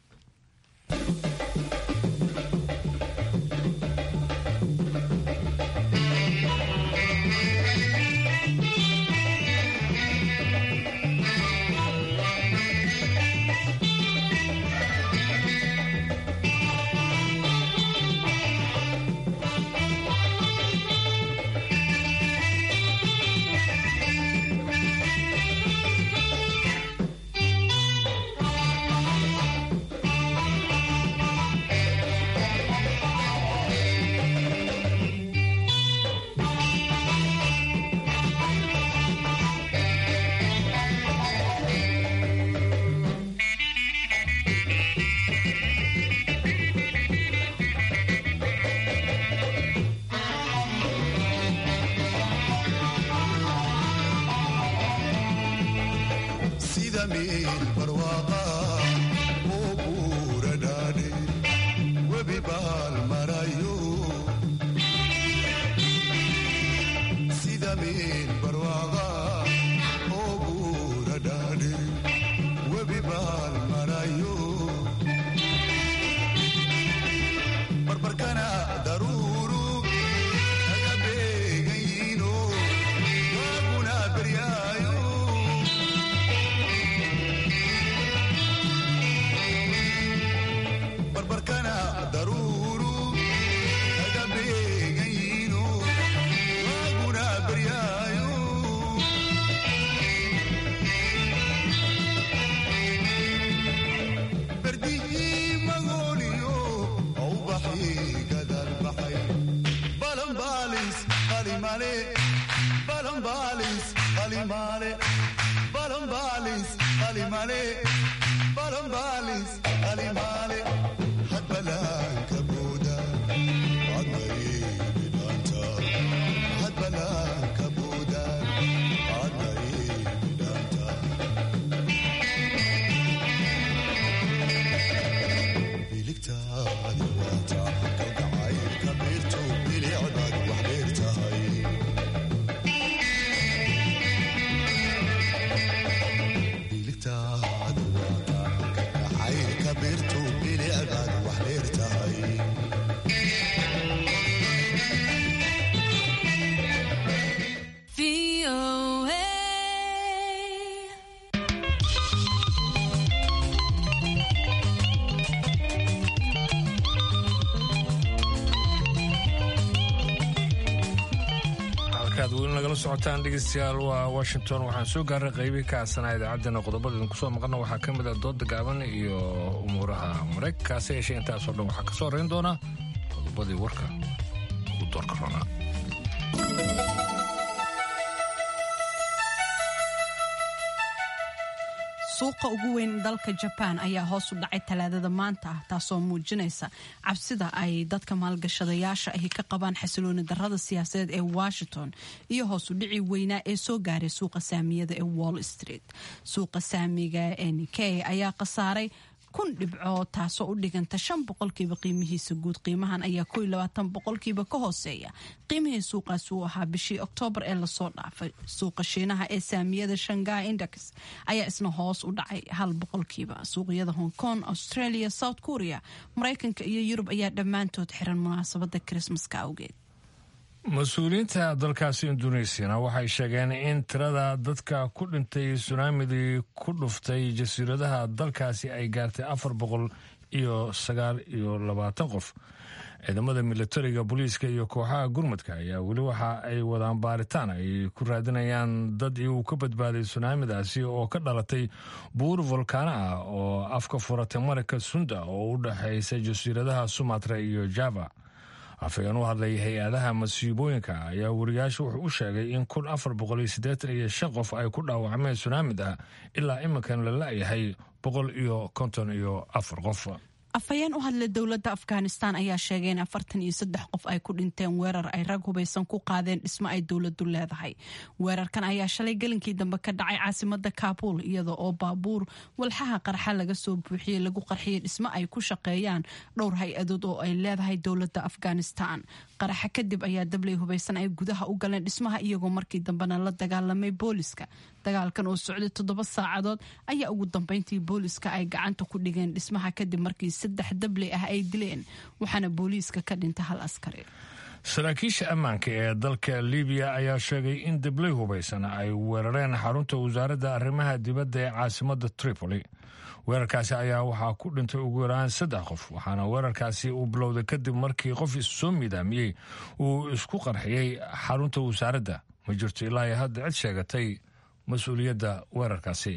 alimale balambalis alimale hadbalanka buuda adnaibidhanta hadbalanka buuda adnaibidhanta biligtaadi waata kalgacaylka beerto bilicdaad wax dheer tahay biligtaadi waata kalgacaylka beerto bilicdaad wax dheer tahay halkaad weli nagala socotaan dhegeystayaal waa washington waxaan soo gaaray qeybii ka aasanaa idaacaddeenna qodobada idinku soo maqana waxaa ka mid ah dooda gaaban iyo umuuraha maraykankaasi yeeshee intaasoo dhan waxaa ka soo horeyn doona qodobadii warka ugu doorka roonaa suuqa ugu weyn dalka jabaan ayaa hoos u dhacay talaadada maanta ah taasoo muujinaysa cabsida ay dadka maalgashadayaasha ahi ka qabaan xasilooni darada siyaasadeed ee washington iyo hoos u dhici weynaa ee soo gaaray suuqa saamiyada ee wall street suuqa saamiga ee nikey ayaa khasaaray kun dhibco taasoo u dhiganta shan boqolkiiba qiimihiisa guud qiimahan ayaa ko iyo labaatan boqolkiiba ka hooseeya qiimihii suuqaasi uu ahaa bishii oktoobar ee lasoo dhaafay suuqa shiinaha ee saamiyada shanghai index ayaa isna hoos u dhacay hal boqolkiiba suuqyada hong kong australia south korea maraykanka iyo yurub ayaa dhammaantood xiran munaasabada krismaska awgeed mas-uuliyiinta dalkaasi induneesiyana waxay sheegeen in tirada dadka ku dhintay sunaamidii ku dhuftay jasiiradaha dalkaasi ay gaartay afar boqol iyo sagaal iyo labaatan qof ciidamada militariga booliiska iyo kooxaha gurmudka ayaa weli waxa ay wadaan baaritaan ay ku raadinayaan dad iyagu ka badbaaday sunaamidaasi oo ka dhalatay buur volkaano ah oo afka furatay maragka sunda oo u dhexaysa jasiiradaha sumatra iyo java afhayeen u hadlay hay-adaha masiibooyinka ayaa wariyaasha wuxuu u sheegay in kun afar boqol iyo siddeetan iyo shan qof ay ku dhaawacmeen sunaamida ilaa iminkan la la-yahay boqol iyo konton iyo afar qof afhayeen u hadlay dowladda afghanistan ayaa sheegay in afartan iyo saddex qof ay ku dhinteen weerar ay rag hubaysan ku qaadeen dhismo ay dowladdu leedahay weerarkan ayaa shalay gelinkii dambe ka dhacay caasimada kaabul iyada oo baabuur walxaha qarxa laga soo buuxiyey lagu qarxiyey dhismo ay ku shaqeeyaan dhowr hay-adood oo ay leedahay dowladda afghanistan qaraxa kadib ayaa dabley hubaysan ay gudaha u galeen dhismaha iyagoo markii dambena la dagaalamay booliska dagaalkan oo socday toddoba saacadood ayaa ugu dambeyntii booliska ay gacanta ku dhigeen dhismaha kadib markii saddex dabley ah ay dileen waxaana booliiska ka dhintay hal askari saraakiisha ammaanka ee dalka libiya ayaa sheegay in dabley hubaysan ay weerareen xarunta wasaaradda arrimaha dibadda ee caasimada tripoli weerarkaasi ayaa waxaa ku dhintay ugu yaraan saddex qof waxaana weerarkaasi uu bilowday kadib markii qof issoo midaamiyey uu isku qarxiyey xarunta wasaaradda ma jirto ilaa iyo hadda cid sheegatay mas-uuliyadda weerarkaasi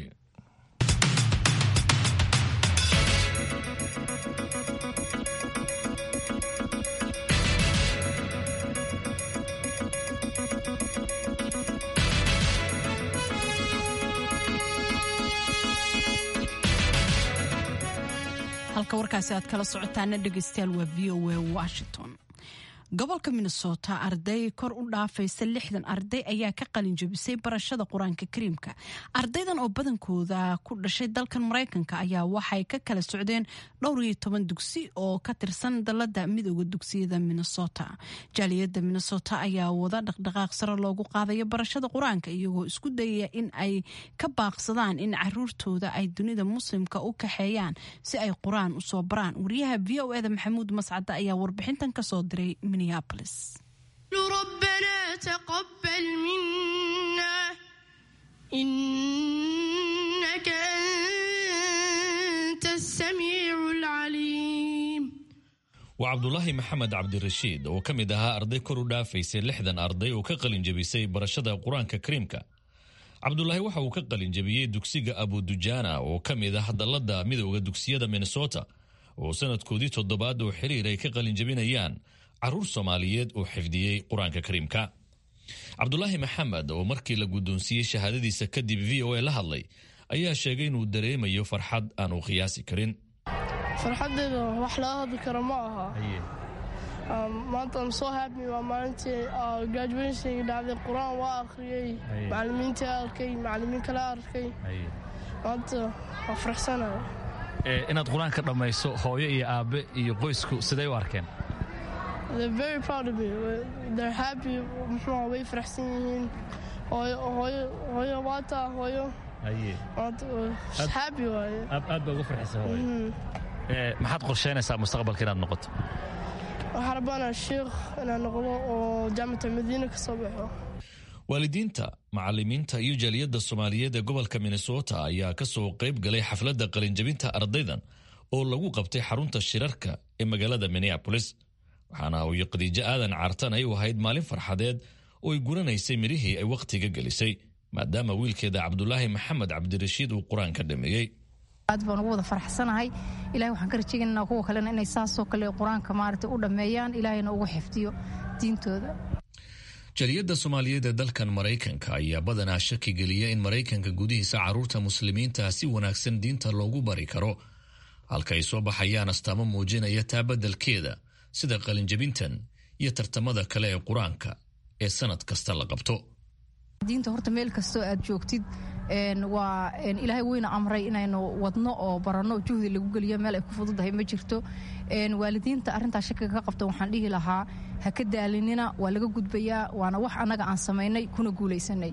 halka warkaasi aad kala socotaana dhegeystayaal waa v o a washington gobolka minnesota arday kor u dhaafaysa lixdan arday ayaa ka qalin jebisay barashada qur-aanka kariimka ardaydan oo badankooda ku dhashay dalkan maraykanka ayaa waxay ka kala socdeen dhowr iyo toban dugsi oo ka tirsan dalada midooda dugsiyada minnesota jaaliyada minnesota ayaa wada dhaqdhaqaaq sare loogu qaadayo barashada qur-aanka iyagoo isku dayaya in ay ka baaqsadaan in caruurtooda ay dunida muslimka u kaxeeyaan si ay qur-aan usoo baraan wariyaha v o eda maxamuud mascade ayaa warbixintan kasoo diray ربنا تقبل منا إنك أنت السميع العليم waa cabdulaahi maxamed cabdirashiid oo ka mid ahaa arday kor u dhaafaysay lixdan arday oo ka qalin jebisay barashada qur-aanka kariimka cabdulaahi waxa uu ka qalin jebiyey dugsiga abudujaana oo ka mid ah dalladda midooda dugsiyada minnesota oo sanadkoodii toddobaad oo xiriir ay ka qalin jebinayaan caruur soomaaliyeed oo xifdiyey qur-aanka kariimka cabdulaahi maxamed oo markii la guddoonsiiyey shahaadadiisa kadib v o a la hadlay ayaa sheegay inuu dareemayo farxad aan uu qiyaasi karin farxaddeeda wax laga hadli karo ma aha maanta am soo happy waa maalintii graduationka dhacday qur-aan waa akhriyey macallimiintii arkay macallimiin kale arkay maanta waa faraxsanaya inaad qur-aanka dhammayso hooyo iyo aabbe iyo qoysku siday u arkeen they're very proud of me they're happy muxuu way faraxsan yihiin hooyo hooyo hooyo waata hooyo happy waaye aad baa uga farxisa hooyo maxaad qorsheynaysaa mustaqbalka inaad noqoto waxaan rabaanaa sheikh inaan noqdo oo jaamacata madiina ka soo baxo waalidiinta macallimiinta iyo jaaliyadda soomaaliyeed ee gobolka minnesota ayaa ka soo qayb galay xafladda qalinjabinta ardaydan oo lagu qabtay xarunta shirarka ee magaalada minneabolis waxaana hooyo khadiijo aadan caartan ay u ahayd maalin farxadeed oo ay guranaysay midhihii ay wakhtiga gelisay maadaama wiilkeeda cabdulaahi maxamed cabdirashiid uu qur-aan ka dhameeyey aad baan ugu wada faraxsanahay ilahay waxaan ka rajaynaynaa kuwa kalena inay saasoo kale qur-aanka maaragtay u dhammeeyaan ilaahayna ugu xifdiyo diintooda jaliyadda soomaaliyeed ee dalkan maraykanka ayaa badanaa shaki geliya in maraykanka gudihiisa carruurta muslimiinta si wanaagsan diinta loogu bari karo halka ay soo baxayaan astaamo muujinaya taa beddelkeeda sida qalinjabintan iyo tartamada kale ee qur-aanka ee sannad kasta la qabto diinta horta meel kastoo aad joogtid waa ilaahay weyna amray inaynu wadno oo baranno juhdi lagu geliyo meel ay ku fududahay ma jirto waalidiinta arrintaa shakiga ka qabta waxaan dhihi lahaa ha ka daalinina waa laga gudbayaa waana wax annaga aan samaynay kuna guulaysanay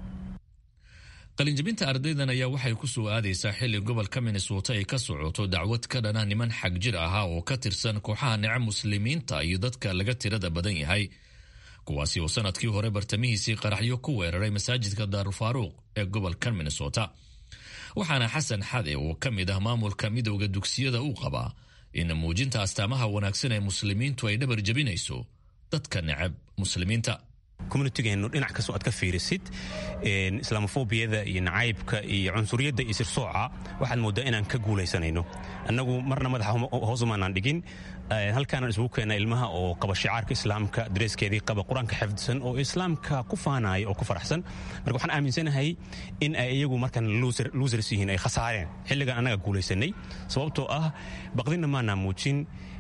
qalinjabinta ardaydan ayaa waxay ku soo aadaysaa xilli gobolka minnesota ay ka socoto dacwad ka dhana niman xag jir ahaa oo ka tirsan kooxaha nece muslimiinta iyo dadka laga tirada badan yahay kuwaasi oo sanadkii hore bartamihiisii qaraxyo ku weeraray masaajidka daarulfaaruuq ee gobolka minnesota waxaana xasan xade oo ka mid ah maamulka midowda dugsiyada uu qabaa in muujinta astaamaha wanaagsan ee muslimiintu ay dhabar jabinayso dadka necab muslimiinta communitigeenu dhinac kastoo aad ka fiirisid islaamofobiyada iyo nacaybka iyo cunsuriyadda iyo sirsooca waxaad mooddaa inaan ka guulaysanayno annagu marna madaxa hoosumaanaan dhigin halkaanaan isugu keena ilmaha oo qaba shicaarka islaamka dareeskeedii qaba qur-aanka xifdisan oo islaamka ku faanaya oo ku faraxsan marka waxaan aaminsanahay in ay iyagu markan losers yihiin ay khasaareen xilligan annaga guulaysanay sababtoo ah baqdinna maanaa muujin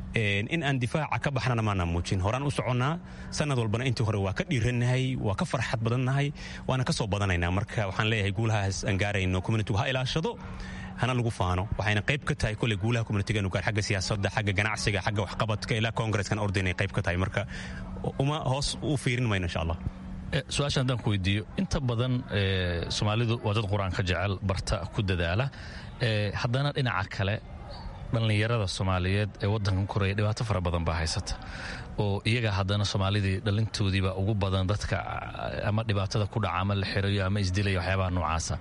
in aan difaaca ka baxnana maanaa muujin horaan u soconnaa sanad walbana intii hore waa ka dhiirannahay waa ka farxad badannahay waana ka soo badanaynaa marka waxaan leeyahay guulahaas aan gaarayno communitigu ha ilaashado hana lagu faano waxayna qayb ka tahay kole guulaha communitigeenu gaar xagga siyaasadda xagga ganacsiga xagga waxqabadka ilaa congresskan ordaynay qayb ka tahay marka uma hoos u fiirin mayno insha allah su-aasha haddaan ku weydiiyo inta badan soomaalidu waa dad qur-aanka jecel barta ku dadaala haddana dhinaca kale dhallinyarada soomaaliyeed ee wadankan koraya dhibaato fara badan baa haysata oo iyaga haddana soomaalidii dhalintoodiiba ugu badan dadka ama dhibaatada ku dhaca ama la xirayo ama isdilaya waxyaabaha noocaasa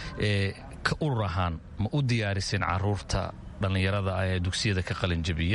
ka urur ahaan ma u diyaariseen caruurta dhallinyarada ah ee dugsiyada ka qalinjabiya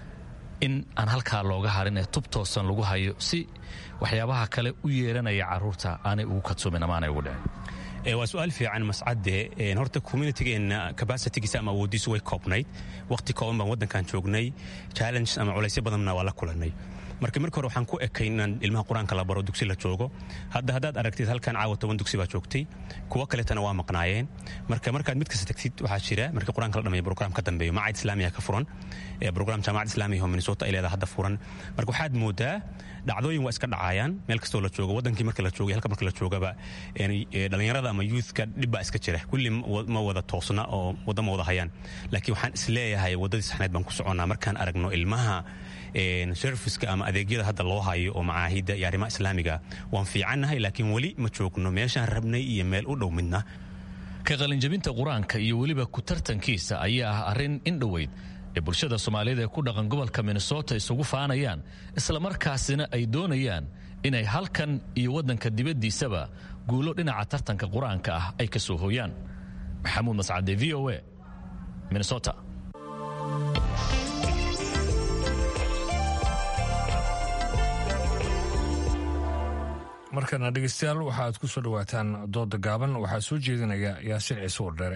in aan halkaa looga harin ee tub toosan lagu hayo si waxyaabaha kale u yeeranaya caruurta aanay ugu kadsoomin ama aanay ugu dhicin waa su-aal fiican mascade horta communitigeena capacitigiisa ama awoodiisu way koobnayd waqti kooban baan waddankan joognay challenge ama culaysyo badanna waa la kulanay marka marka hore waxaan ku ekay inaan ilmaha qur-aanka la baro dugsi la joogo hadda haddaad aragtid halkan caawa toban dugsi baa joogtay kuwo kaletana waa maqnaayeen marka markaad mid kasta tagtid waxaa jira marka qur-aanka la dhameeyo program ka dambeeyo macad islaamiya ka furan program jaamacad islaamiya oo minnesota ay leedahay hadda furan marka waxaad moodaa dhacdooyin waa iska dhacayaan meel kastoo la joogo wadankii marka la joogay halka marka la joogaba dhallinyarada ama youthka dhibbaa iska jira kulli ma wada toosna oo wadda ma wada hayaan laakiin waxaan isleeyahay waddadii saxneed baan ku soconnaa markaan aragno ilmaha serviceka ama adeegyada hadda loo hayo oo macaahidda iyo arrimaha islaamiga waan fiicannahay laakiin weli ma joogno meeshaan rabnay iyo meel u dhow midna ka qalinjabinta qur-aanka iyo weliba ku tartankiisa ayaa ah arrin in dhoweyd ee bulshada soomaaliyeed ee ku dhaqan gobolka minnesota isugu faanayaan islamarkaasina ay doonayaan inay halkan iyo waddanka dibaddiisaba guulo dhinaca tartanka qur-aanka ah ay ka soo hooyaan maxamuud mascade v o a minnesota markana dhegeystayaal waxaaad ku soo dhawaataan dooda gaaban waxaa soo jeedinaya yaasiin ciise wardheere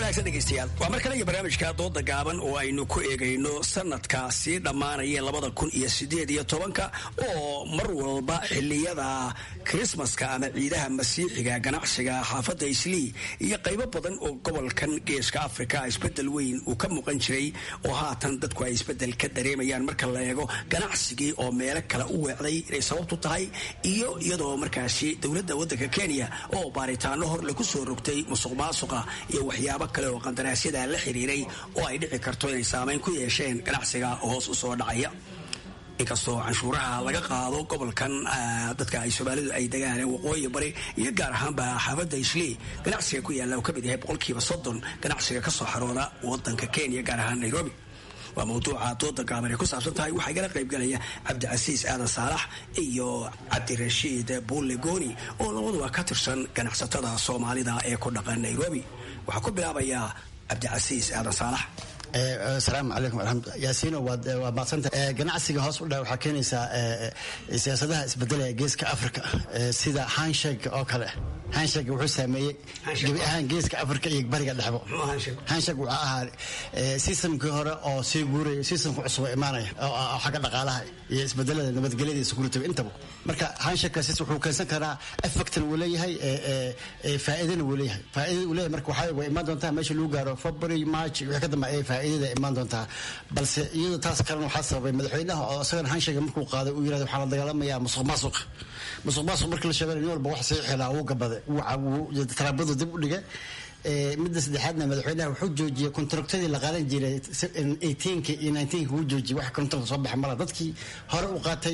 wanaagsan dhegeystayaal waa mar kale iyo barnaamijka dooda gaaban oo aynu ku eegayno sanadka sii dhammaanaya labada kun iyo sideed iyo tobanka oo mar walba xiliyada krismaska ama ciidaha masiixiga ganacsiga xaafadda islii iyo qaybo badan oo gobolkan geeska afrika isbedel weyn uu ka muuqan jiray oo haatan dadku ay isbedel ka dareemayaan marka la eego ganacsigii oo meelo kale u weecday inay sababtu tahay iyo iyadoo markaasi dowladda waddanka kenya oo baaritaano hor lagu soo rogtay musuq maasuqa iyo waxyaabo kale oo qandaraasyada la xiriiray oo ay dhici karto inay saamayn ku yeesheen ganacsiga hoos u soo dhacaya inkastoo canshuuraha laga qaado gobolkan dadka ay soomaalidu ay degaan waqooyi bari iyo gaar ahaanba xaafadda islii ganacsiga ku yaalla uu ka mid yahay boqolkiiba soddon ganacsiga ka soo xarooda wadanka kenya gaar ahaan nairobi waa mawduuca dooda gaaban ay ku saabsan tahay waxaa igala qaybgalaya cabdicasiis aadan saalax iyo cabdirashiid buulle gooni oo labaduba ka tirsan ganacsatada soomaalida ee ku dhaqan nairobi waxaa ku bilaabayaa cabdicasiis aadan saalax asalaamu calaykum waraxmatullah yaasiino waad waa maaqsanta ganacsiga hoos u dhaca waxaa keenaysaa siyaasadaha isbedelaya geeska africa sida hanshake oo kale hanshake wuxuu saameeyey gebi ahaan geeska africa iyo bariga dhexbo hanshake wuxuu ahaa sistamkii hore oo sii guuraya sistamka cusub oo imaanaya oo xagga dhaqaalaha iyo isbedelada nabadgelyada iyo security intaba marka hanshakekaas wuxuu keensan karaa effectna wuu leeyahay faa'iidana wuu leeyahay faa'iidada uu leeyahay marka waxaa way imaan doontaa meesha lagu gaaro february march wixii ka dambeeya faa'iidada imaan doontaa balse iyadoo taas kalena waxaa sababay madaxweynaha oo isagana hanshaka markuu qaaday uu yirahdo waxaa la dagaalamayaa musuq maasuq musuq maasuq markii la sheegay nin walba wax sii xilaa wuu gabaday wuu talaabadu dib u dhigay midda saddexaadna madaxweynaha wuxuu joojiyey kontraktadii la qaadan jiray eighteenka iyo nineteenka wuu joojiyey wax kontrakt soo baxa mala dadkii hore u qaatay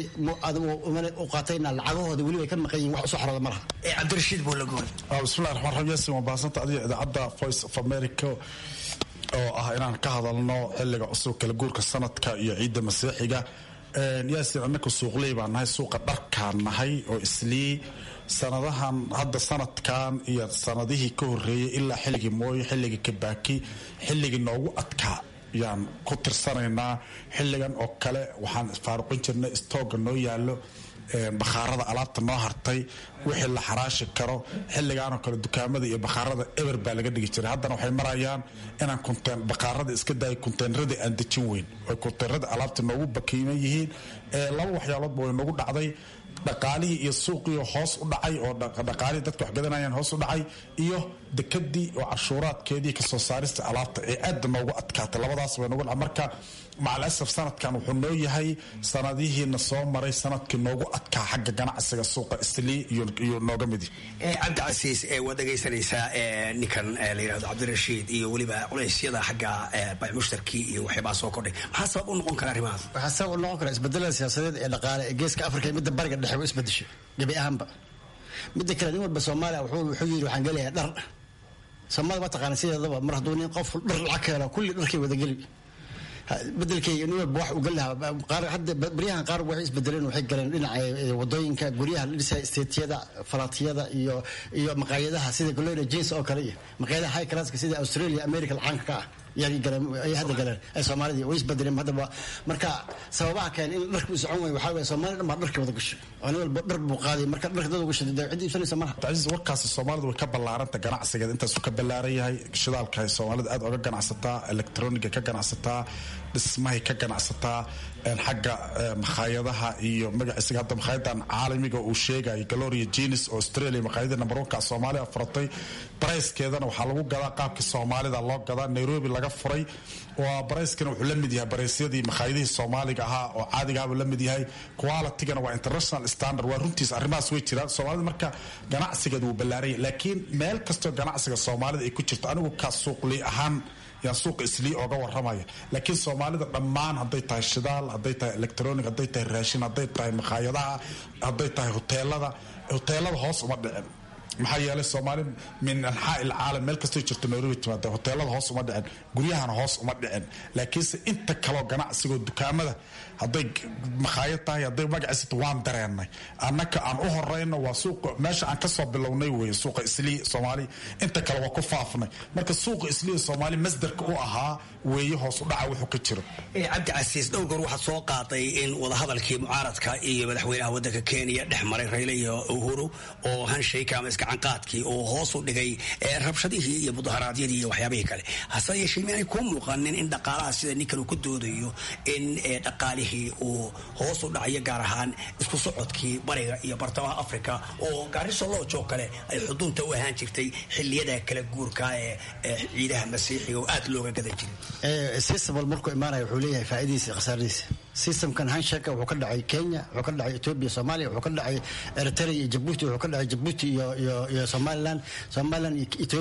u qaatayna lacagahooda weliba ay ka maqan yihin wax usoo xarooda malaha cabdirashiid buulagoon bismillahi raxmaan raxiim yaasin waa baahsanta adiga idaacadda voice of america oo ah inaan ka hadalno xilliga cusub kala guurka sanadka iyo ciidda masiixiga yaasin annaka suuqley baan nahay suuqa dharkaan nahay oo islii sanadahan hadda sanadkan iyo sanadihii ka horeeyay ilaa xilligii mooye xilligii kabaaki xilligii noogu adkaa yaan ku tirsanaynaa xilligan oo kale waxaan faaruqin jirnay istooga noo yaallo bakhaarada alaabta noo hartay wixii la xaraashi karo xilligaanoo kale dukaamada iyo bakhaarada eber baa laga dhigi jiray haddana waxay marayaan inaan kunteen bakhaarada iska daaya kunteenradii aan dejin weyn oy kunteenradii alaabta noogu bakiiman yihiin laba waxyaaloodba way noogu dhacday dhaqaalihii iyo suuqii hoos u dhacay oo dhaqaalihii dadka wax gadanayaan hoos u dhacay iyo dekadii oo cashuuraadkeedii kasoo saarista alaabta ee aada noogu adkaatay labadaas way noogu marka macalasaf sanadkan wuxuu noo yahay sanadihiina soo maray sanadkii noogu adkaa xagga ganacsiga suuqa islii iyo nooga midi cabdicasiis waad dhegaysanaysaa ninkan la yirahdo cabdirashiid iyo weliba culeysyada xagga baymushtarkii iyo waxyaabaa soo kordhay maxaa sabab u noqon kara arrimahaas waxaa sabab u noqon kara isbedelada siyaasadeed ee dhaqaale ee geeska afrika iyo midda bariga dhexe u isbedeshay gebi ahaanba midda kale nin walba soomaaliya wuxuu yidhi waxaan gelayaa dhar soomaalida waa taqaana sideedaba mar hadduu nin qof dhar lacag ka helo kulli dharkay wada geli bedelkayga nin walba wax uu gali lahaa qaar hadda baryahan qaar waxay isbedeleen waxay galeen dhinaca wadooyinka guryaha la dhisaya isteetiyada falaatiyada iyo iyo maqaayadaha sida gloria jeans oo kale iyo maqaayadaha high classka sida australia america lacaanka ka ah ay hadda galeen ay soomaalidii way isbedeleen haddaba marka sababaha keen in dharku socon way waxaa weeye soomaalida dhan baa dharka wada gashay oo nin walba dhar buu qaaday marka dharka dad gashay dee cid iibsanaysa malaha cabdicasiis warkaasi soomaalidu way ka ballaaranta ganacsigeeda intaasuu ka ballaaran yahay shidaalka ay soomaalida aad oga ganacsataa electroniga ka ganacsataa dhismahay ka ganacsataa xagga makhaayadaha iyo magaciisiga hadda makhaayaddan caalamiga uu sheegayo galoria jenis oo australia makhaayadii number one ka soomaaliya furatay barayskeedana waxaa lagu gadaa qaabkii soomaalida loo gadaa nairobi laga furay waa barayskana wuxuu la mid yahay baraysyadii makhaayadihii soomaaliga ahaa oo caadigaabuu la mid yahay qualitygana waa international standard waa runtiis arrimahaas way jiraan soomaalida marka ganacsigeeda wuu ballaaranya laakiin meel kastoo ganacsiga soomaalida ay ku jirto anigu ka suuqli ahaan yaan suuqa islii ooga waramaya laakiin soomaalida dhammaan hadday tahay shidaal hadday tahay electronic hadday tahay raashin hadday tahay makhaayadaha hadday tahay hoteelada hoteelada hoos uma dhicin maxaa yeelay soomaali min anxaa ilcaalam meel kastoo jirto nairobi timaada hoteelada hoos uma dhicin guryahana hoos uma dhicin laakiinse inta kaloo ganacsigoo dukaamada hadday makhaayad tahay hadday magaciisata waan dareennay annaka aan u horeyno waa suuqa meesha aan kasoo bilownay weye suuqa islii soomaali inta kale waa ku faafnay marka suuqa islii soomaali masdarka u ahaa weeye hoos u dhaca wuxuu ka jiro cabdicasiis dhowr goor waxaad soo qaaday in wadahadalkii mucaaradka iyo madaxweynaha wadanka kenya dhex maray rayle iyo uhuru oo hanshayka ama gacanqaadkii oo hoos u dhigay rabshadihii iyo mudaharaadyadii iyo waxyaabihii kale hase yeeshee miyaanay kuu muuqanin in dhaqaalaha sida ninkan uu ku doodayo in dhaqaalihii uu hoos u dhacayo gaar ahaan isku socodkii bariga iyo bartamaha africa oo gaariso loojo kale ay xudunta u ahaan jirtay xiliyada kala guurka ee ciidaha masiixiga oo aad looga gadan jiray systemwal markuu imaanaya wuxuu leeyahay faa'iidadiisa iyo khasaaradiisa systemkan hanshaka wuxuu ka dhacay kenya wuxuu ka dhacay ethiopia soomaaliya wuxuu ka dhacay eritrea iyo jabuuti wuxuu ka dhacay jabuuti iyo iyo iyo somaliland somaliland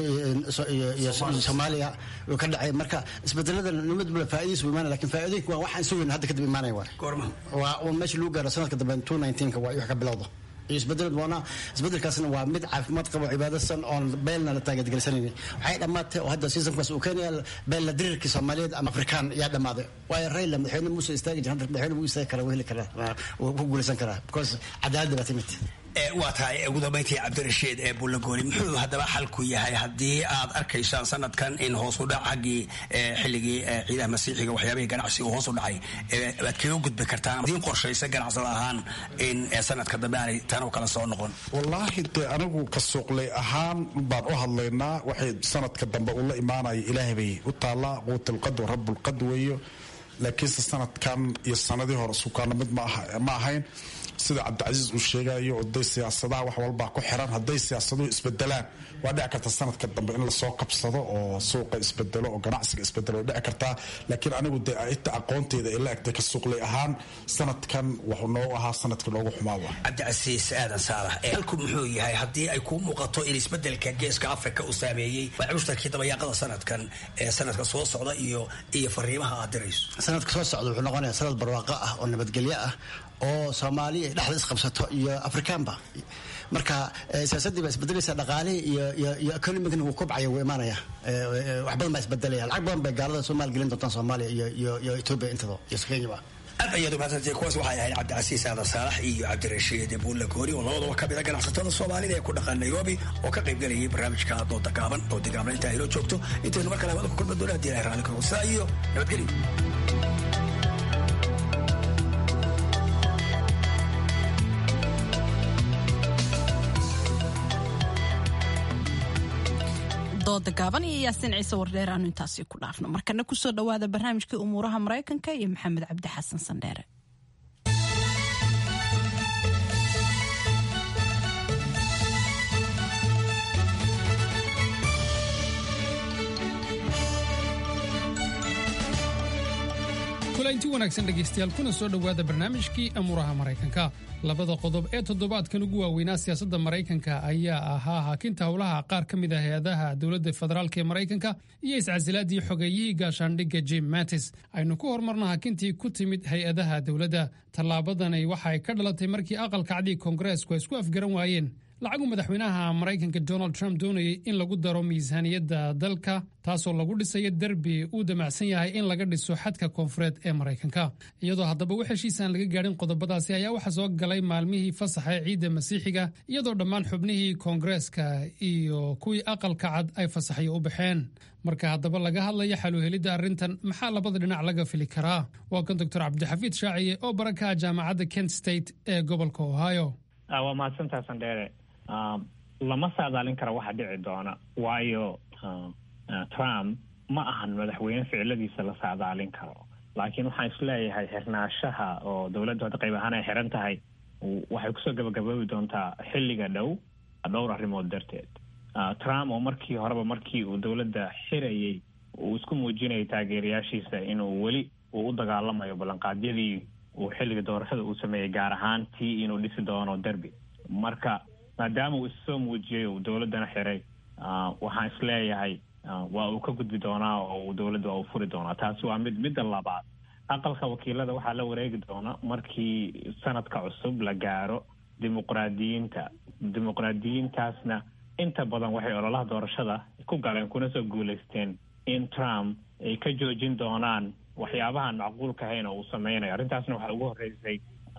iyo soomaaliya wuxuu ka dhacay marka isbedelada nimad bula faa'iidadiisa wuu imaanaya lakin faa'iidooyinka waa waxaan sugayn hadda kadib imaanaya waa goorma waa uun meesha lagu gaaro sanadka dambe two nineteenka waa wax ka bilowda iyo isbedel doona isbedelkaasna waa mid caafimaad qabo cibaadasan oon beelna la taageedgelisanaynin waxay dhammaatay oo hadda seasonkaas uu keenaya beel la diriirkii soomaaliyeed ama afrikaan yaa dhammaaday waayo rayla madaxweyne muuse istaagi jira hadda madaxweyne wuu istaagi karaa wuu heli karaa wuu ku guulaysan karaa because cadaaladda baa timid waa tahay ugu dambayntii cabdirashiid ee bullagooli muxuu haddaba xalku yahay haddii aad arkaysaan sanadkan in hoos u dhac xaggii xilligii ciidaha masiixiga waxyaabihii ganacsiga hoos u dhacay waad kaga gudbi kartaan idiin qorshaysa ganacsada ahaan in sanadka dambe aanay tan kala soo noqon wallaahi dee anigu ka suuqlay ahaan baan u hadlaynaa waxay sanadka dambe ula imaanaya ilaahay bay u taallaa quutilqad wa rabbulqad weeyo laakiinse sanadkan iyo sanadii hore sukaana mid ma ahayn sida cabdicasiis uu sheegayo oday siyaasadaha wax walbaa ku xiran hadday siyaasaduhu isbedelaan waa dhici karta sanadka dambe in lasoo qabsado oo suuqa isbedelo oo ganacsiga isbedelo way dhici kartaa laakiin anigu dee inta aqoonteeda ay la egtay ka suuqlay ahaan sanadkan wuxuu noogu ahaa sanadkii noogu xumaa wa cabdicasiis aadan saalax halku muxuu yahay haddii ay kuu muuqato in isbedelka geeska afrika uu saameeyey cushtarkii dabayaaqada sanadkan ee sanadka soo socda iyo iyo fariimaha aad dirayso sanadka soo socda wuxuu noqonayaa sanad barwaaqo ah oo nabadgelyo ah oo soomaaliya dhexda isqabsato iyo afrikaanba marka siyaasaddii baa isbedelaysa dhaqaalihii iyo iyo iyo economigana wuu kobcaya wuu imaanaya wax badan baa isbedelaya lacag badan bay gaalada soo maalgelin doontaan soomaaliya iyo iyo iyo ethiopia intado iyo kenyaba aad ayaad umahadsantay kuwaas waxay ahayd cabdicasiis aadan saalax iyo cabdirashiid buulla goori oo labadaba ka mida ganacsatada soomaalida ee ku dhaqan nairobi oo ka qayb galayay barnaamijka dooda gaaban dooda gaaban intaa inoo joogto intaynu mar kale hawada ku kulma doona hadii ilahay raalli kago sidaa iyo nabadgelyo dooda gaaban iyo yaasiin ciise wardheer aanu intaasi ku dhaafno markana kusoo dhowaada barnaamijkii umuuraha maraykanka iyo maxamed cabdi xasan sandheere kulanti wanaagsan dhegaystayaal kuna soo dhowaada barnaamijkii amuuraha maraykanka labada qodob ee toddobaadkan ugu waaweynaa siyaasadda maraykanka ayaa ahaa haakinta howlaha qaar ka mid ah hay-adaha dowladda federaalk ee maraykanka iyo iscasilaadii xogeeyihii gaashaandhigga jim mattis aynu ku horumarna haakintii ku timid hay-adaha dowladda tallaabadani waxa ay ka dhalatay markii aqalka cadi koongareesku ay isku afgaran waayeen lacagu madaxweynaha maraykanka donald trump doonayay in lagu daro miisaaniyadda dalka taasoo lagu dhisayo derbi uu damacsan yahay in laga dhiso xadka koonfureed ee maraykanka iyadoo haddaba wax heshiisaan laga gaadhin qodobadaasi ayaa waxaa soo galay maalmihii fasaxa ee ciidda masiixiga iyadoo dhammaan xubnihii koongareeska iyo kuwii aqalka cad ay fasaxyo u baxeen marka haddaba laga hadlayo xaluhelidda arrintan maxaa labada dhinac laga fili karaa waa kan doctor cabdixafiid shaaciye oo barakaha jaamacadda kent state ee gobolka ohio waa mahadsantaa sandheere lama saadaalin kara waxa dhici doona waayo trump ma ahan madaxweyne ficiladiisa la saadaalin karo laakiin waxaan isleeyahay xirnaashaha oo dowladdu hadda qayb ahaan ay xiran tahay waxay kusoo gabagaboobi doontaa xilliga dhow dhowr arrimood darteed trump oo markii horeba markii uu dowladda xirayay uu isku muujinayay taageerayaashiisa inuu weli uu u dagaalamayo ballanqaadyadii uu xilliga doorashada uu sameeyey gaar ahaan tii inuu dhisi doono derby marka maadaama uu issoo muujiyey uu dowladdana xiray waxaan isleeyahay waa uu ka gudbi doonaa oo uu dowladda waa uu furi doonaa taasi waa mid midda labaad aqalka wakiilada waxaa la wareegi doona markii sanadka cusub la gaaro dimuqraadiyiinta dimuqraadiyiintaasna inta badan waxay ololaha doorashada ku galeen kuna soo guulaysteen in trump ay ka joojin doonaan waxyaabahan macquulka ahayn oo uu sameynayo arrintaasna waxaa ugu horreysay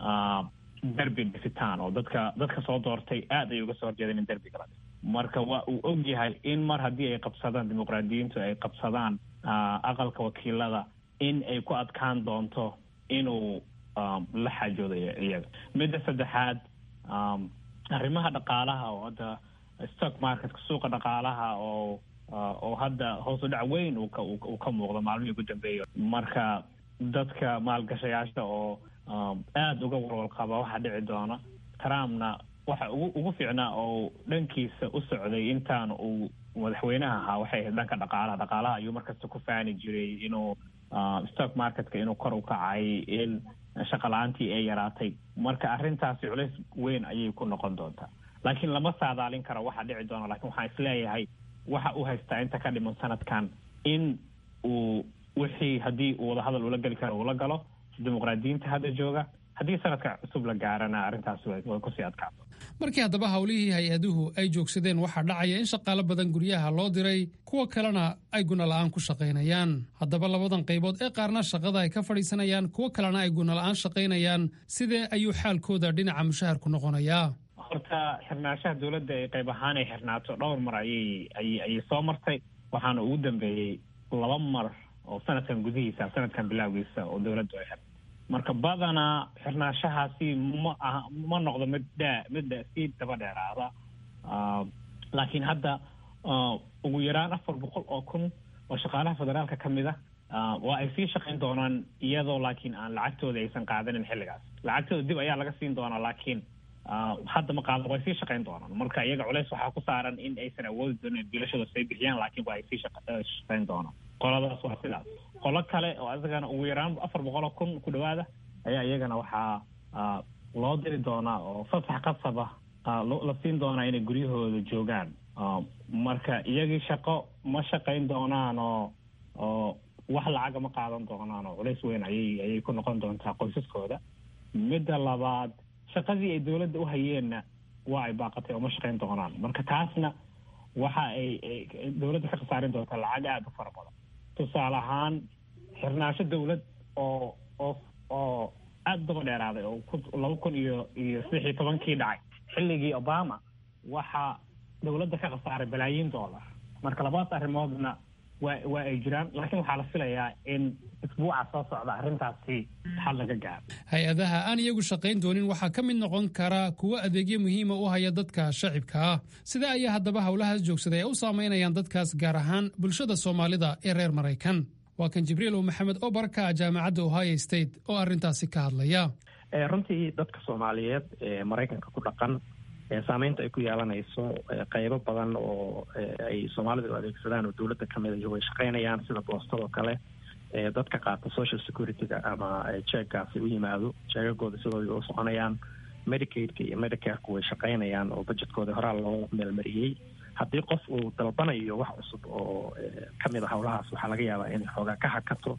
derbi dhisitaan oo dadka dadka soo doortay aad ay uga soo horjeedeen in derbiga la dhiso marka waa uu og yahay in mar haddii ay qabsadaan dimuqraadiyiintu ay qabsadaan aqalka wakiilada in ay ku adkaan doonto inuu la xaajoodayo iyaga midda saddexaad arrimaha dhaqaalaha oo hadda stock marketka suuqa dhaqaalaha oo oo hadda hoos u dhac weyn uu ka uu ka muuqdo maalmihii ugu dambeeya marka dadka maalgashayaasha oo aada uga walwal qaba waxaa dhici doona trumpna waxa ugu ugu fiicnaa oo dhankiisa u socday intaan uu madaxweynaha ahaa waxay ahayd dhanka dhaqaalaha dhaqaalaha ayuu markasta ku faani jiray inuu stock marketka inuu kor u kacay in shaqa la-aantii ay yaraatay marka arrintaasi culays weyn ayay ku noqon doontaa laakiin lama saadaalin karo waxaa dhici doona lakin waxaan isleeyahay waxa uu haystaa inta ka dhiman sanadkan in uu wixii haddii uu wadahadal ula geli karo ula galo dimuqraadiyiinta hadda jooga haddii sanadka cusub la gaarana arrintaasi way kusii adkaato markii haddaba howlihii hay-aduhu ay joogsadeen waxaa dhacaya in shaqaalo badan guryaha loo diray kuwa kalena ay gunola'aan ku shaqaynayaan haddaba labadan qaybood ee qaarna shaqada ay ka fadhiisanayaan kuwo kalena ay gunola'aan shaqaynayaan sidee ayuu xaalkooda dhinaca mushaharku noqonayaa horta xirnaanshaha dowladda ee qayb ahaan ay xirnaato dhowr mar ayay ayay ayay soo martay waxaana ugu dambeeyey laba mar oo sanadkan gudihiisa sanadkan bilowgiisa oo dowladdu ay xirtay marka badanaa xirnaanshahaasi ma aha ma noqdo mid dhaa mid dha sii daba dheeraada laakiin hadda ugu yaraan afar boqol oo kun oo shaqaalaha federaalka ka mid ah waa ay sii shaqayn doonaan iyadoo laakiin aan lacagtooda aysan qaadanin xilligaas lacagtooda dib ayaa laga siin doonaa laakiin hadda ma qaadan way sii shaqayn doonaan marka iyaga culeys waxaa ku saaran in aysan awoodi doonin bilashooda say bixiyaan laakiin waa ay sii shaqayn doonaan qoladaas waa sidaas qolo kale oo isagana ugu yaraan afar boqol oo kun ku dhawaada ayaa iyagana waxaa loo diri doonaa oo fasax qasaba la siin doonaa inay guryahooda joogaan marka iyagii shaqo ma shaqayn doonaan oo oo wax lacaga ma qaadan doonaan oo culays weyn ayay ayay ku noqon doontaa qoysaskooda midda labaad shaqadii ay dowladda u hayeenna waa ay baaqatay oo ma shaqayn doonaan marka taasna waxa ay dowladda ka khasaarin doontaa lacag aada u fara badan tusaale ahaan xirnaansho dowlad oo oo oo aada daba dheeraaday oo laba kun iyo iyo saddex iyo tobankii dhacay xilligii obama waxaa dowladda ka khasaaray balaayiin dollar marka labadaas arrimoodna waa waa ay jiraan laakiin waxaa la filayaa in isbuuca soo socda arrintaasi xal laga gaaro hay-adaha aan iyagu shaqayn doonin waxaa ka mid noqon kara kuwo adeegyo muhiima u haya dadka shacibka ah sida ayaa haddaba howlahaas joogsaday ay u saameynayaan dadkaas gaar ahaan bulshada soomaalida ee reer maraykan waa kan jibriil o maxamed oo baraka jaamacadda ohio state oo arrintaasi ka hadlaya runtii dadka soomaaliyeed ee maraykanka ku dhaqan saameynta ay ku yeelanayso qeybo badan oo ay soomaalidu adeegsadaan oo dowladda ka mid way shaqaynayaan sida boostadoo kale dadka qaata social security-ga ama jeeggaasi u yimaado jeegagooda sidooda u soconayaan medicaidka iyo medicareka way shaqaynayaan oo budgetkooda horaa loo meelmariyey haddii qof uu dalbanayo wax cusub oo kamid a howlahaas waxaa laga yaabaa inay xoogaa ka hakato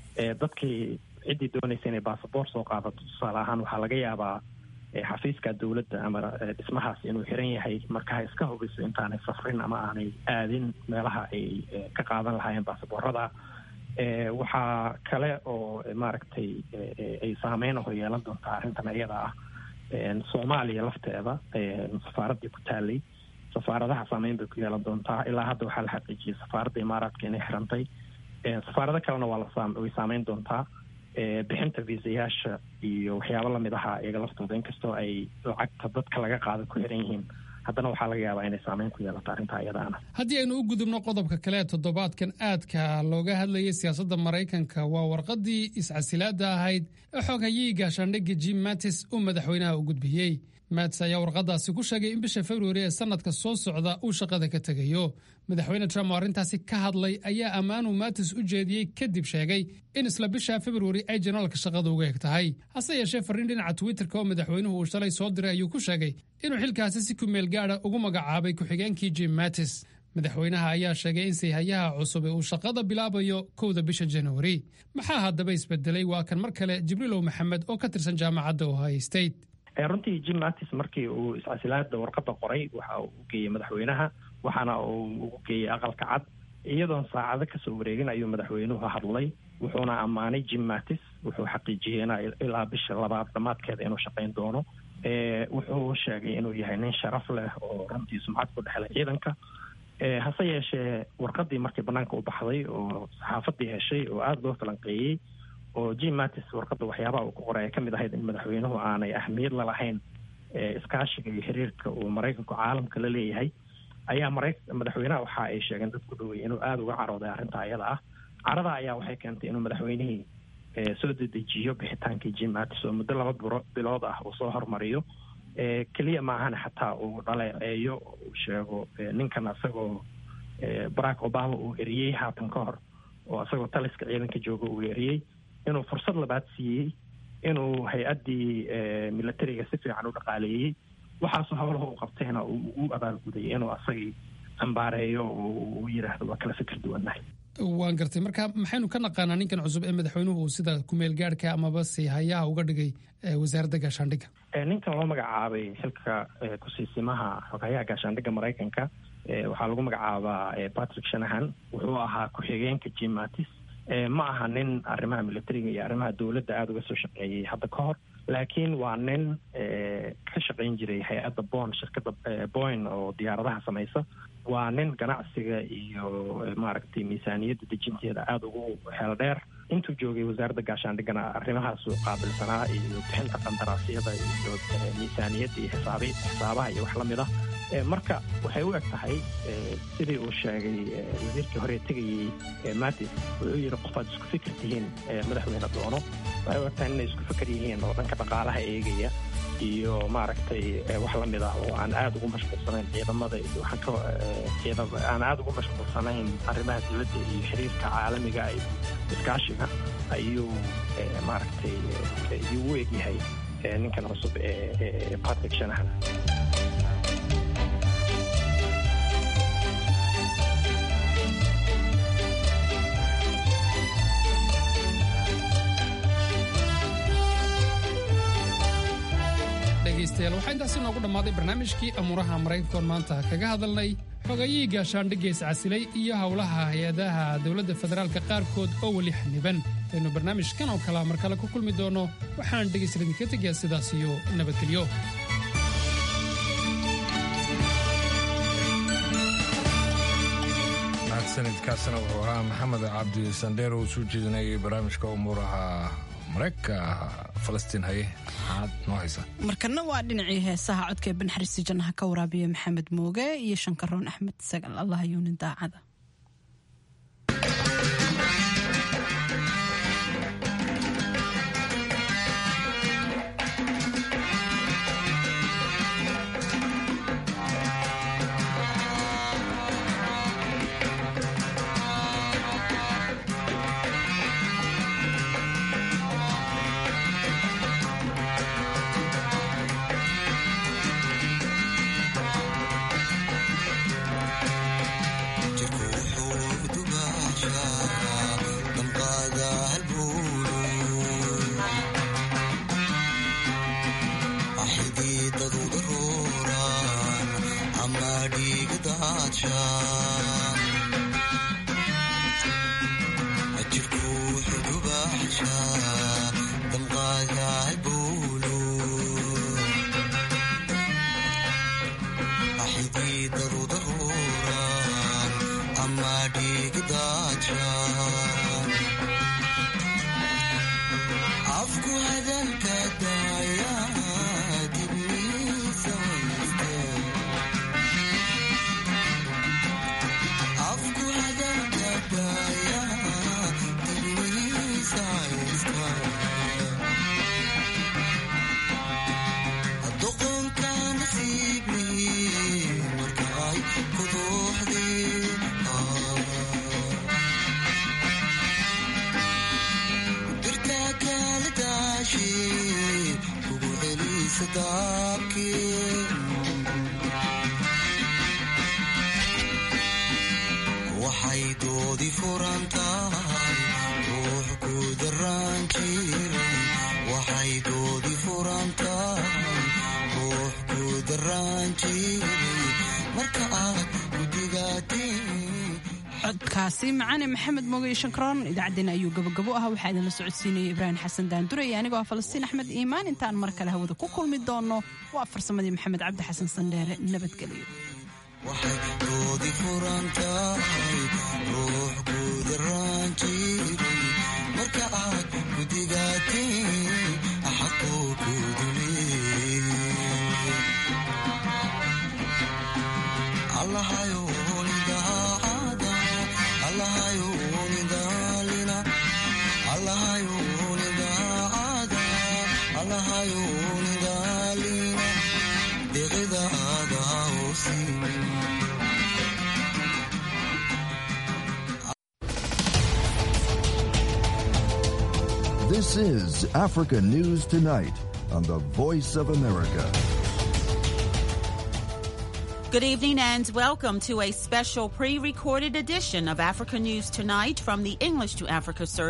dadkii ciddii doonaysa inay basaboort soo qaadato tusaale ahaan waxaa laga yaabaa xafiiska dowladda ama dhismahaas inuu xiran yahay marka ha iska hubiso intaanay safrin ama aanay aadin meelaha ay ka qaadan lahaayeen baasaboorada waxaa kale oo maaragtay ay saameyn hor yeelan doontaa arrintan iyada ah soomaaliya lafteeda safaaraddii ku taalay safaaradaha saameyn bay ku yeelan doontaa ilaa hadda waxaa la xaqiijiyey safaaradda imaaraadka inay xirantay safaarado kalena waa laway saameyn doontaa bixinta viisayaasha iyo waxyaabo lamid ahaa iyaga laftooda inkastoo ay lacagta dadka laga qaada ku xiran yihiin haddana waxaa laga yaabaa inay saameyn ku yeelato arrintaa iyadaana haddii aynu u gudubno qodobka kale toddobaadkan aadka looga hadlayay siyaasadda maraykanka waa warqaddii iscasilaadda ahayd ee xoghayihii gaashaandhigga jim mattis uu madaxweynaha u gudbiyey mats ayaa warqadaasi ku sheegay in bisha februari ee sanadka soo socda uu shaqada ka tegayo madaxweyne trump oo arrintaasi ka hadlay ayaa ammaanuu matis u jeediyey kadib sheegay in isla bisha februari ay janaalka shaqada uga eg tahay hase yeeshee farriin dhinaca twitterka oo madaxweynuhu uu shalay soo diray ayuu ku sheegay inuu xilkaasi si kumeel gaadha ugu magacaabay ku-xigeenkii jim mattis madaxweynaha ayaa sheegay in sayhayaha cusub ee uu shaqada bilaabayo kowda bisha januari maxaa haddaba isbedelay waa kan mar kale jibriilow maxamed oo ka tirsan jaamacadda ohio state runtii jim mattis markii uu iscasilaada warqadda qoray waxa uu u geeyey madaxweynaha waxaana uu ugu geeyey aqalka cad iyadoon saacado kasoo wareegin ayuu madaxweynuhu hadlay wuxuuna ammaanay jim mattis wuxuu xaqiijiyey in ilaa bisha labaad dhammaadkeeda inuu shaqayn doono wuxuu sheegay inuu yahay nin sharaf leh oo runtii sumcad ku dhexlay ciidanka hase yeeshee warqadii markii banaanka u baxday oo saxaafadii heshay oo aada loo falanqeeyey oo jim mattis warqadda waxyaabaha uu ku qoray ay ka mid ahayd in madaxweynuhu aanay ahmiyad lalahayn iskaashiga iyo xiriirka uu maraykanku caalamka la leeyahay ayaa mara madaxweynaha waxa ay sheegeen dad ku dhowey inuu aada uga carooday arrinta ayada ah carada ayaa waxay keentay inuu madaxweynihii soo dedejiyo bixitaankii jim mattis oo muddo laba biro bilood ah uu soo hormariyo keliya maahana xataa uu dhaleeceeyo uu sheego ninkan isagoo barack obama uu eriyey haatan ka hor oo isagoo taliska ciidanka jooga uu eriyey inuu fursad labaad siiyey inuu hay-addii militariga si fiican u dhaqaaleeyey waxaasoo howlaha uu qabtayna uu u abaalgudayay inuu asagii ambaareeyo oo uu yidhaahdo waa kala fikir duwannahay waan gartay marka maxaynu ka naqaanaa ninkan cusub ee madaxweynuhu uu sida kumeel gaadhka amaba si hayaha uga dhigay wasaaradda gaashaandhigga ninkan loo magacaabay xilka kusiisimaha xogayaha gaashaandhigga maraykanka waxaa lagu magacaabaa patrick shanahan wuxuu ahaa ku-xigeenka jim mattis ma aha nin arrimaha militariga iyo arrimaha dowladda aada uga soo shaqeeyey hadda ka hor laakiin waa nin ka shaqayn jiray hay-adda bon shirkadda boyn oo diyaaradaha samaysa waa nin ganacsiga iyo maaragtay miisaaniyadda dejinteeda aada ugu heel dheer intuu joogay wasaaradda gaashaandhiggana arrimahaasu qaabilsanaa iyo bixinta qandaraasyada iyo miisaaniyadda iyo xisaabi xisaabaha iyo wax la mid ah marka waxay u eg tahay sidii uu sheegay wasiirkii hore tegayey matis wuxuu yidhi qof aad isku fikir tihiin madaxweyne doono waxay u eg tahay inay isku fikir yihiin oo dhanka dhaqaalaha eegaya iyo maaragtay wax la mid ah oo aan aada ugu mashquulsanayn ciidamada iyo waxaan ka ciidam aan aada ugu mashquulsanayn arrimaha dowladda iyo xiriirka caalamiga iyo iskaashiga ayuu maaragtay ayuu u egyahay ninkan cusub ee patrick shanahan dhegaystayaal waxaa intaasi noogu dhammaaday barnaamijkii amuuraha maraykankoon maanta kaga hadalnay xogayihii gaashaandhiggees casilay iyo howlaha hay-adaha dowladda federaalka qaarkood oo weli xaniban aynu barnaamijkan oo kalea mar kale ku kulmi doonno waxaan dhegaysta idinka tegayaa sidaas iyo nabadgelyo sanadkaasna wuxuu ahaa maxamed cabdi sandheer oo soo jeedinayay barnaamijka umuuraha maraykanka falastiin haye maxaad noo haysa markana waa dhinacii heesaha codka ee banxariisi jannaha ka waraabiya maxamed mooge iyo shankaroon axmed sagal allah yuunin daacada waxay doodi furan tahay ruux ku daraan jiray waxay doodi furan tahay ruux ku daraan jiray marka aad codkaasi macaane maxamed moogay shankroon idaacaddeen ayuu gabagabo ah waxaa idinla socodsiinayay ibraahim xasan daandure iyo anigoo ah falastiin axmed iimaan intaan mar kale hawada ku kulmi doonno waa farsamadii maxamed cabdi xasan sandheere nabadgelyo waxay doodi furan tahay ruux ku daraan jiray marka aad gudigaateen xaquu ku duleeyay This is Africa News Tonight on the Voice of America. Good evening and welcome to a special pre recorded edition of Africa News Tonight from the English to Africa service.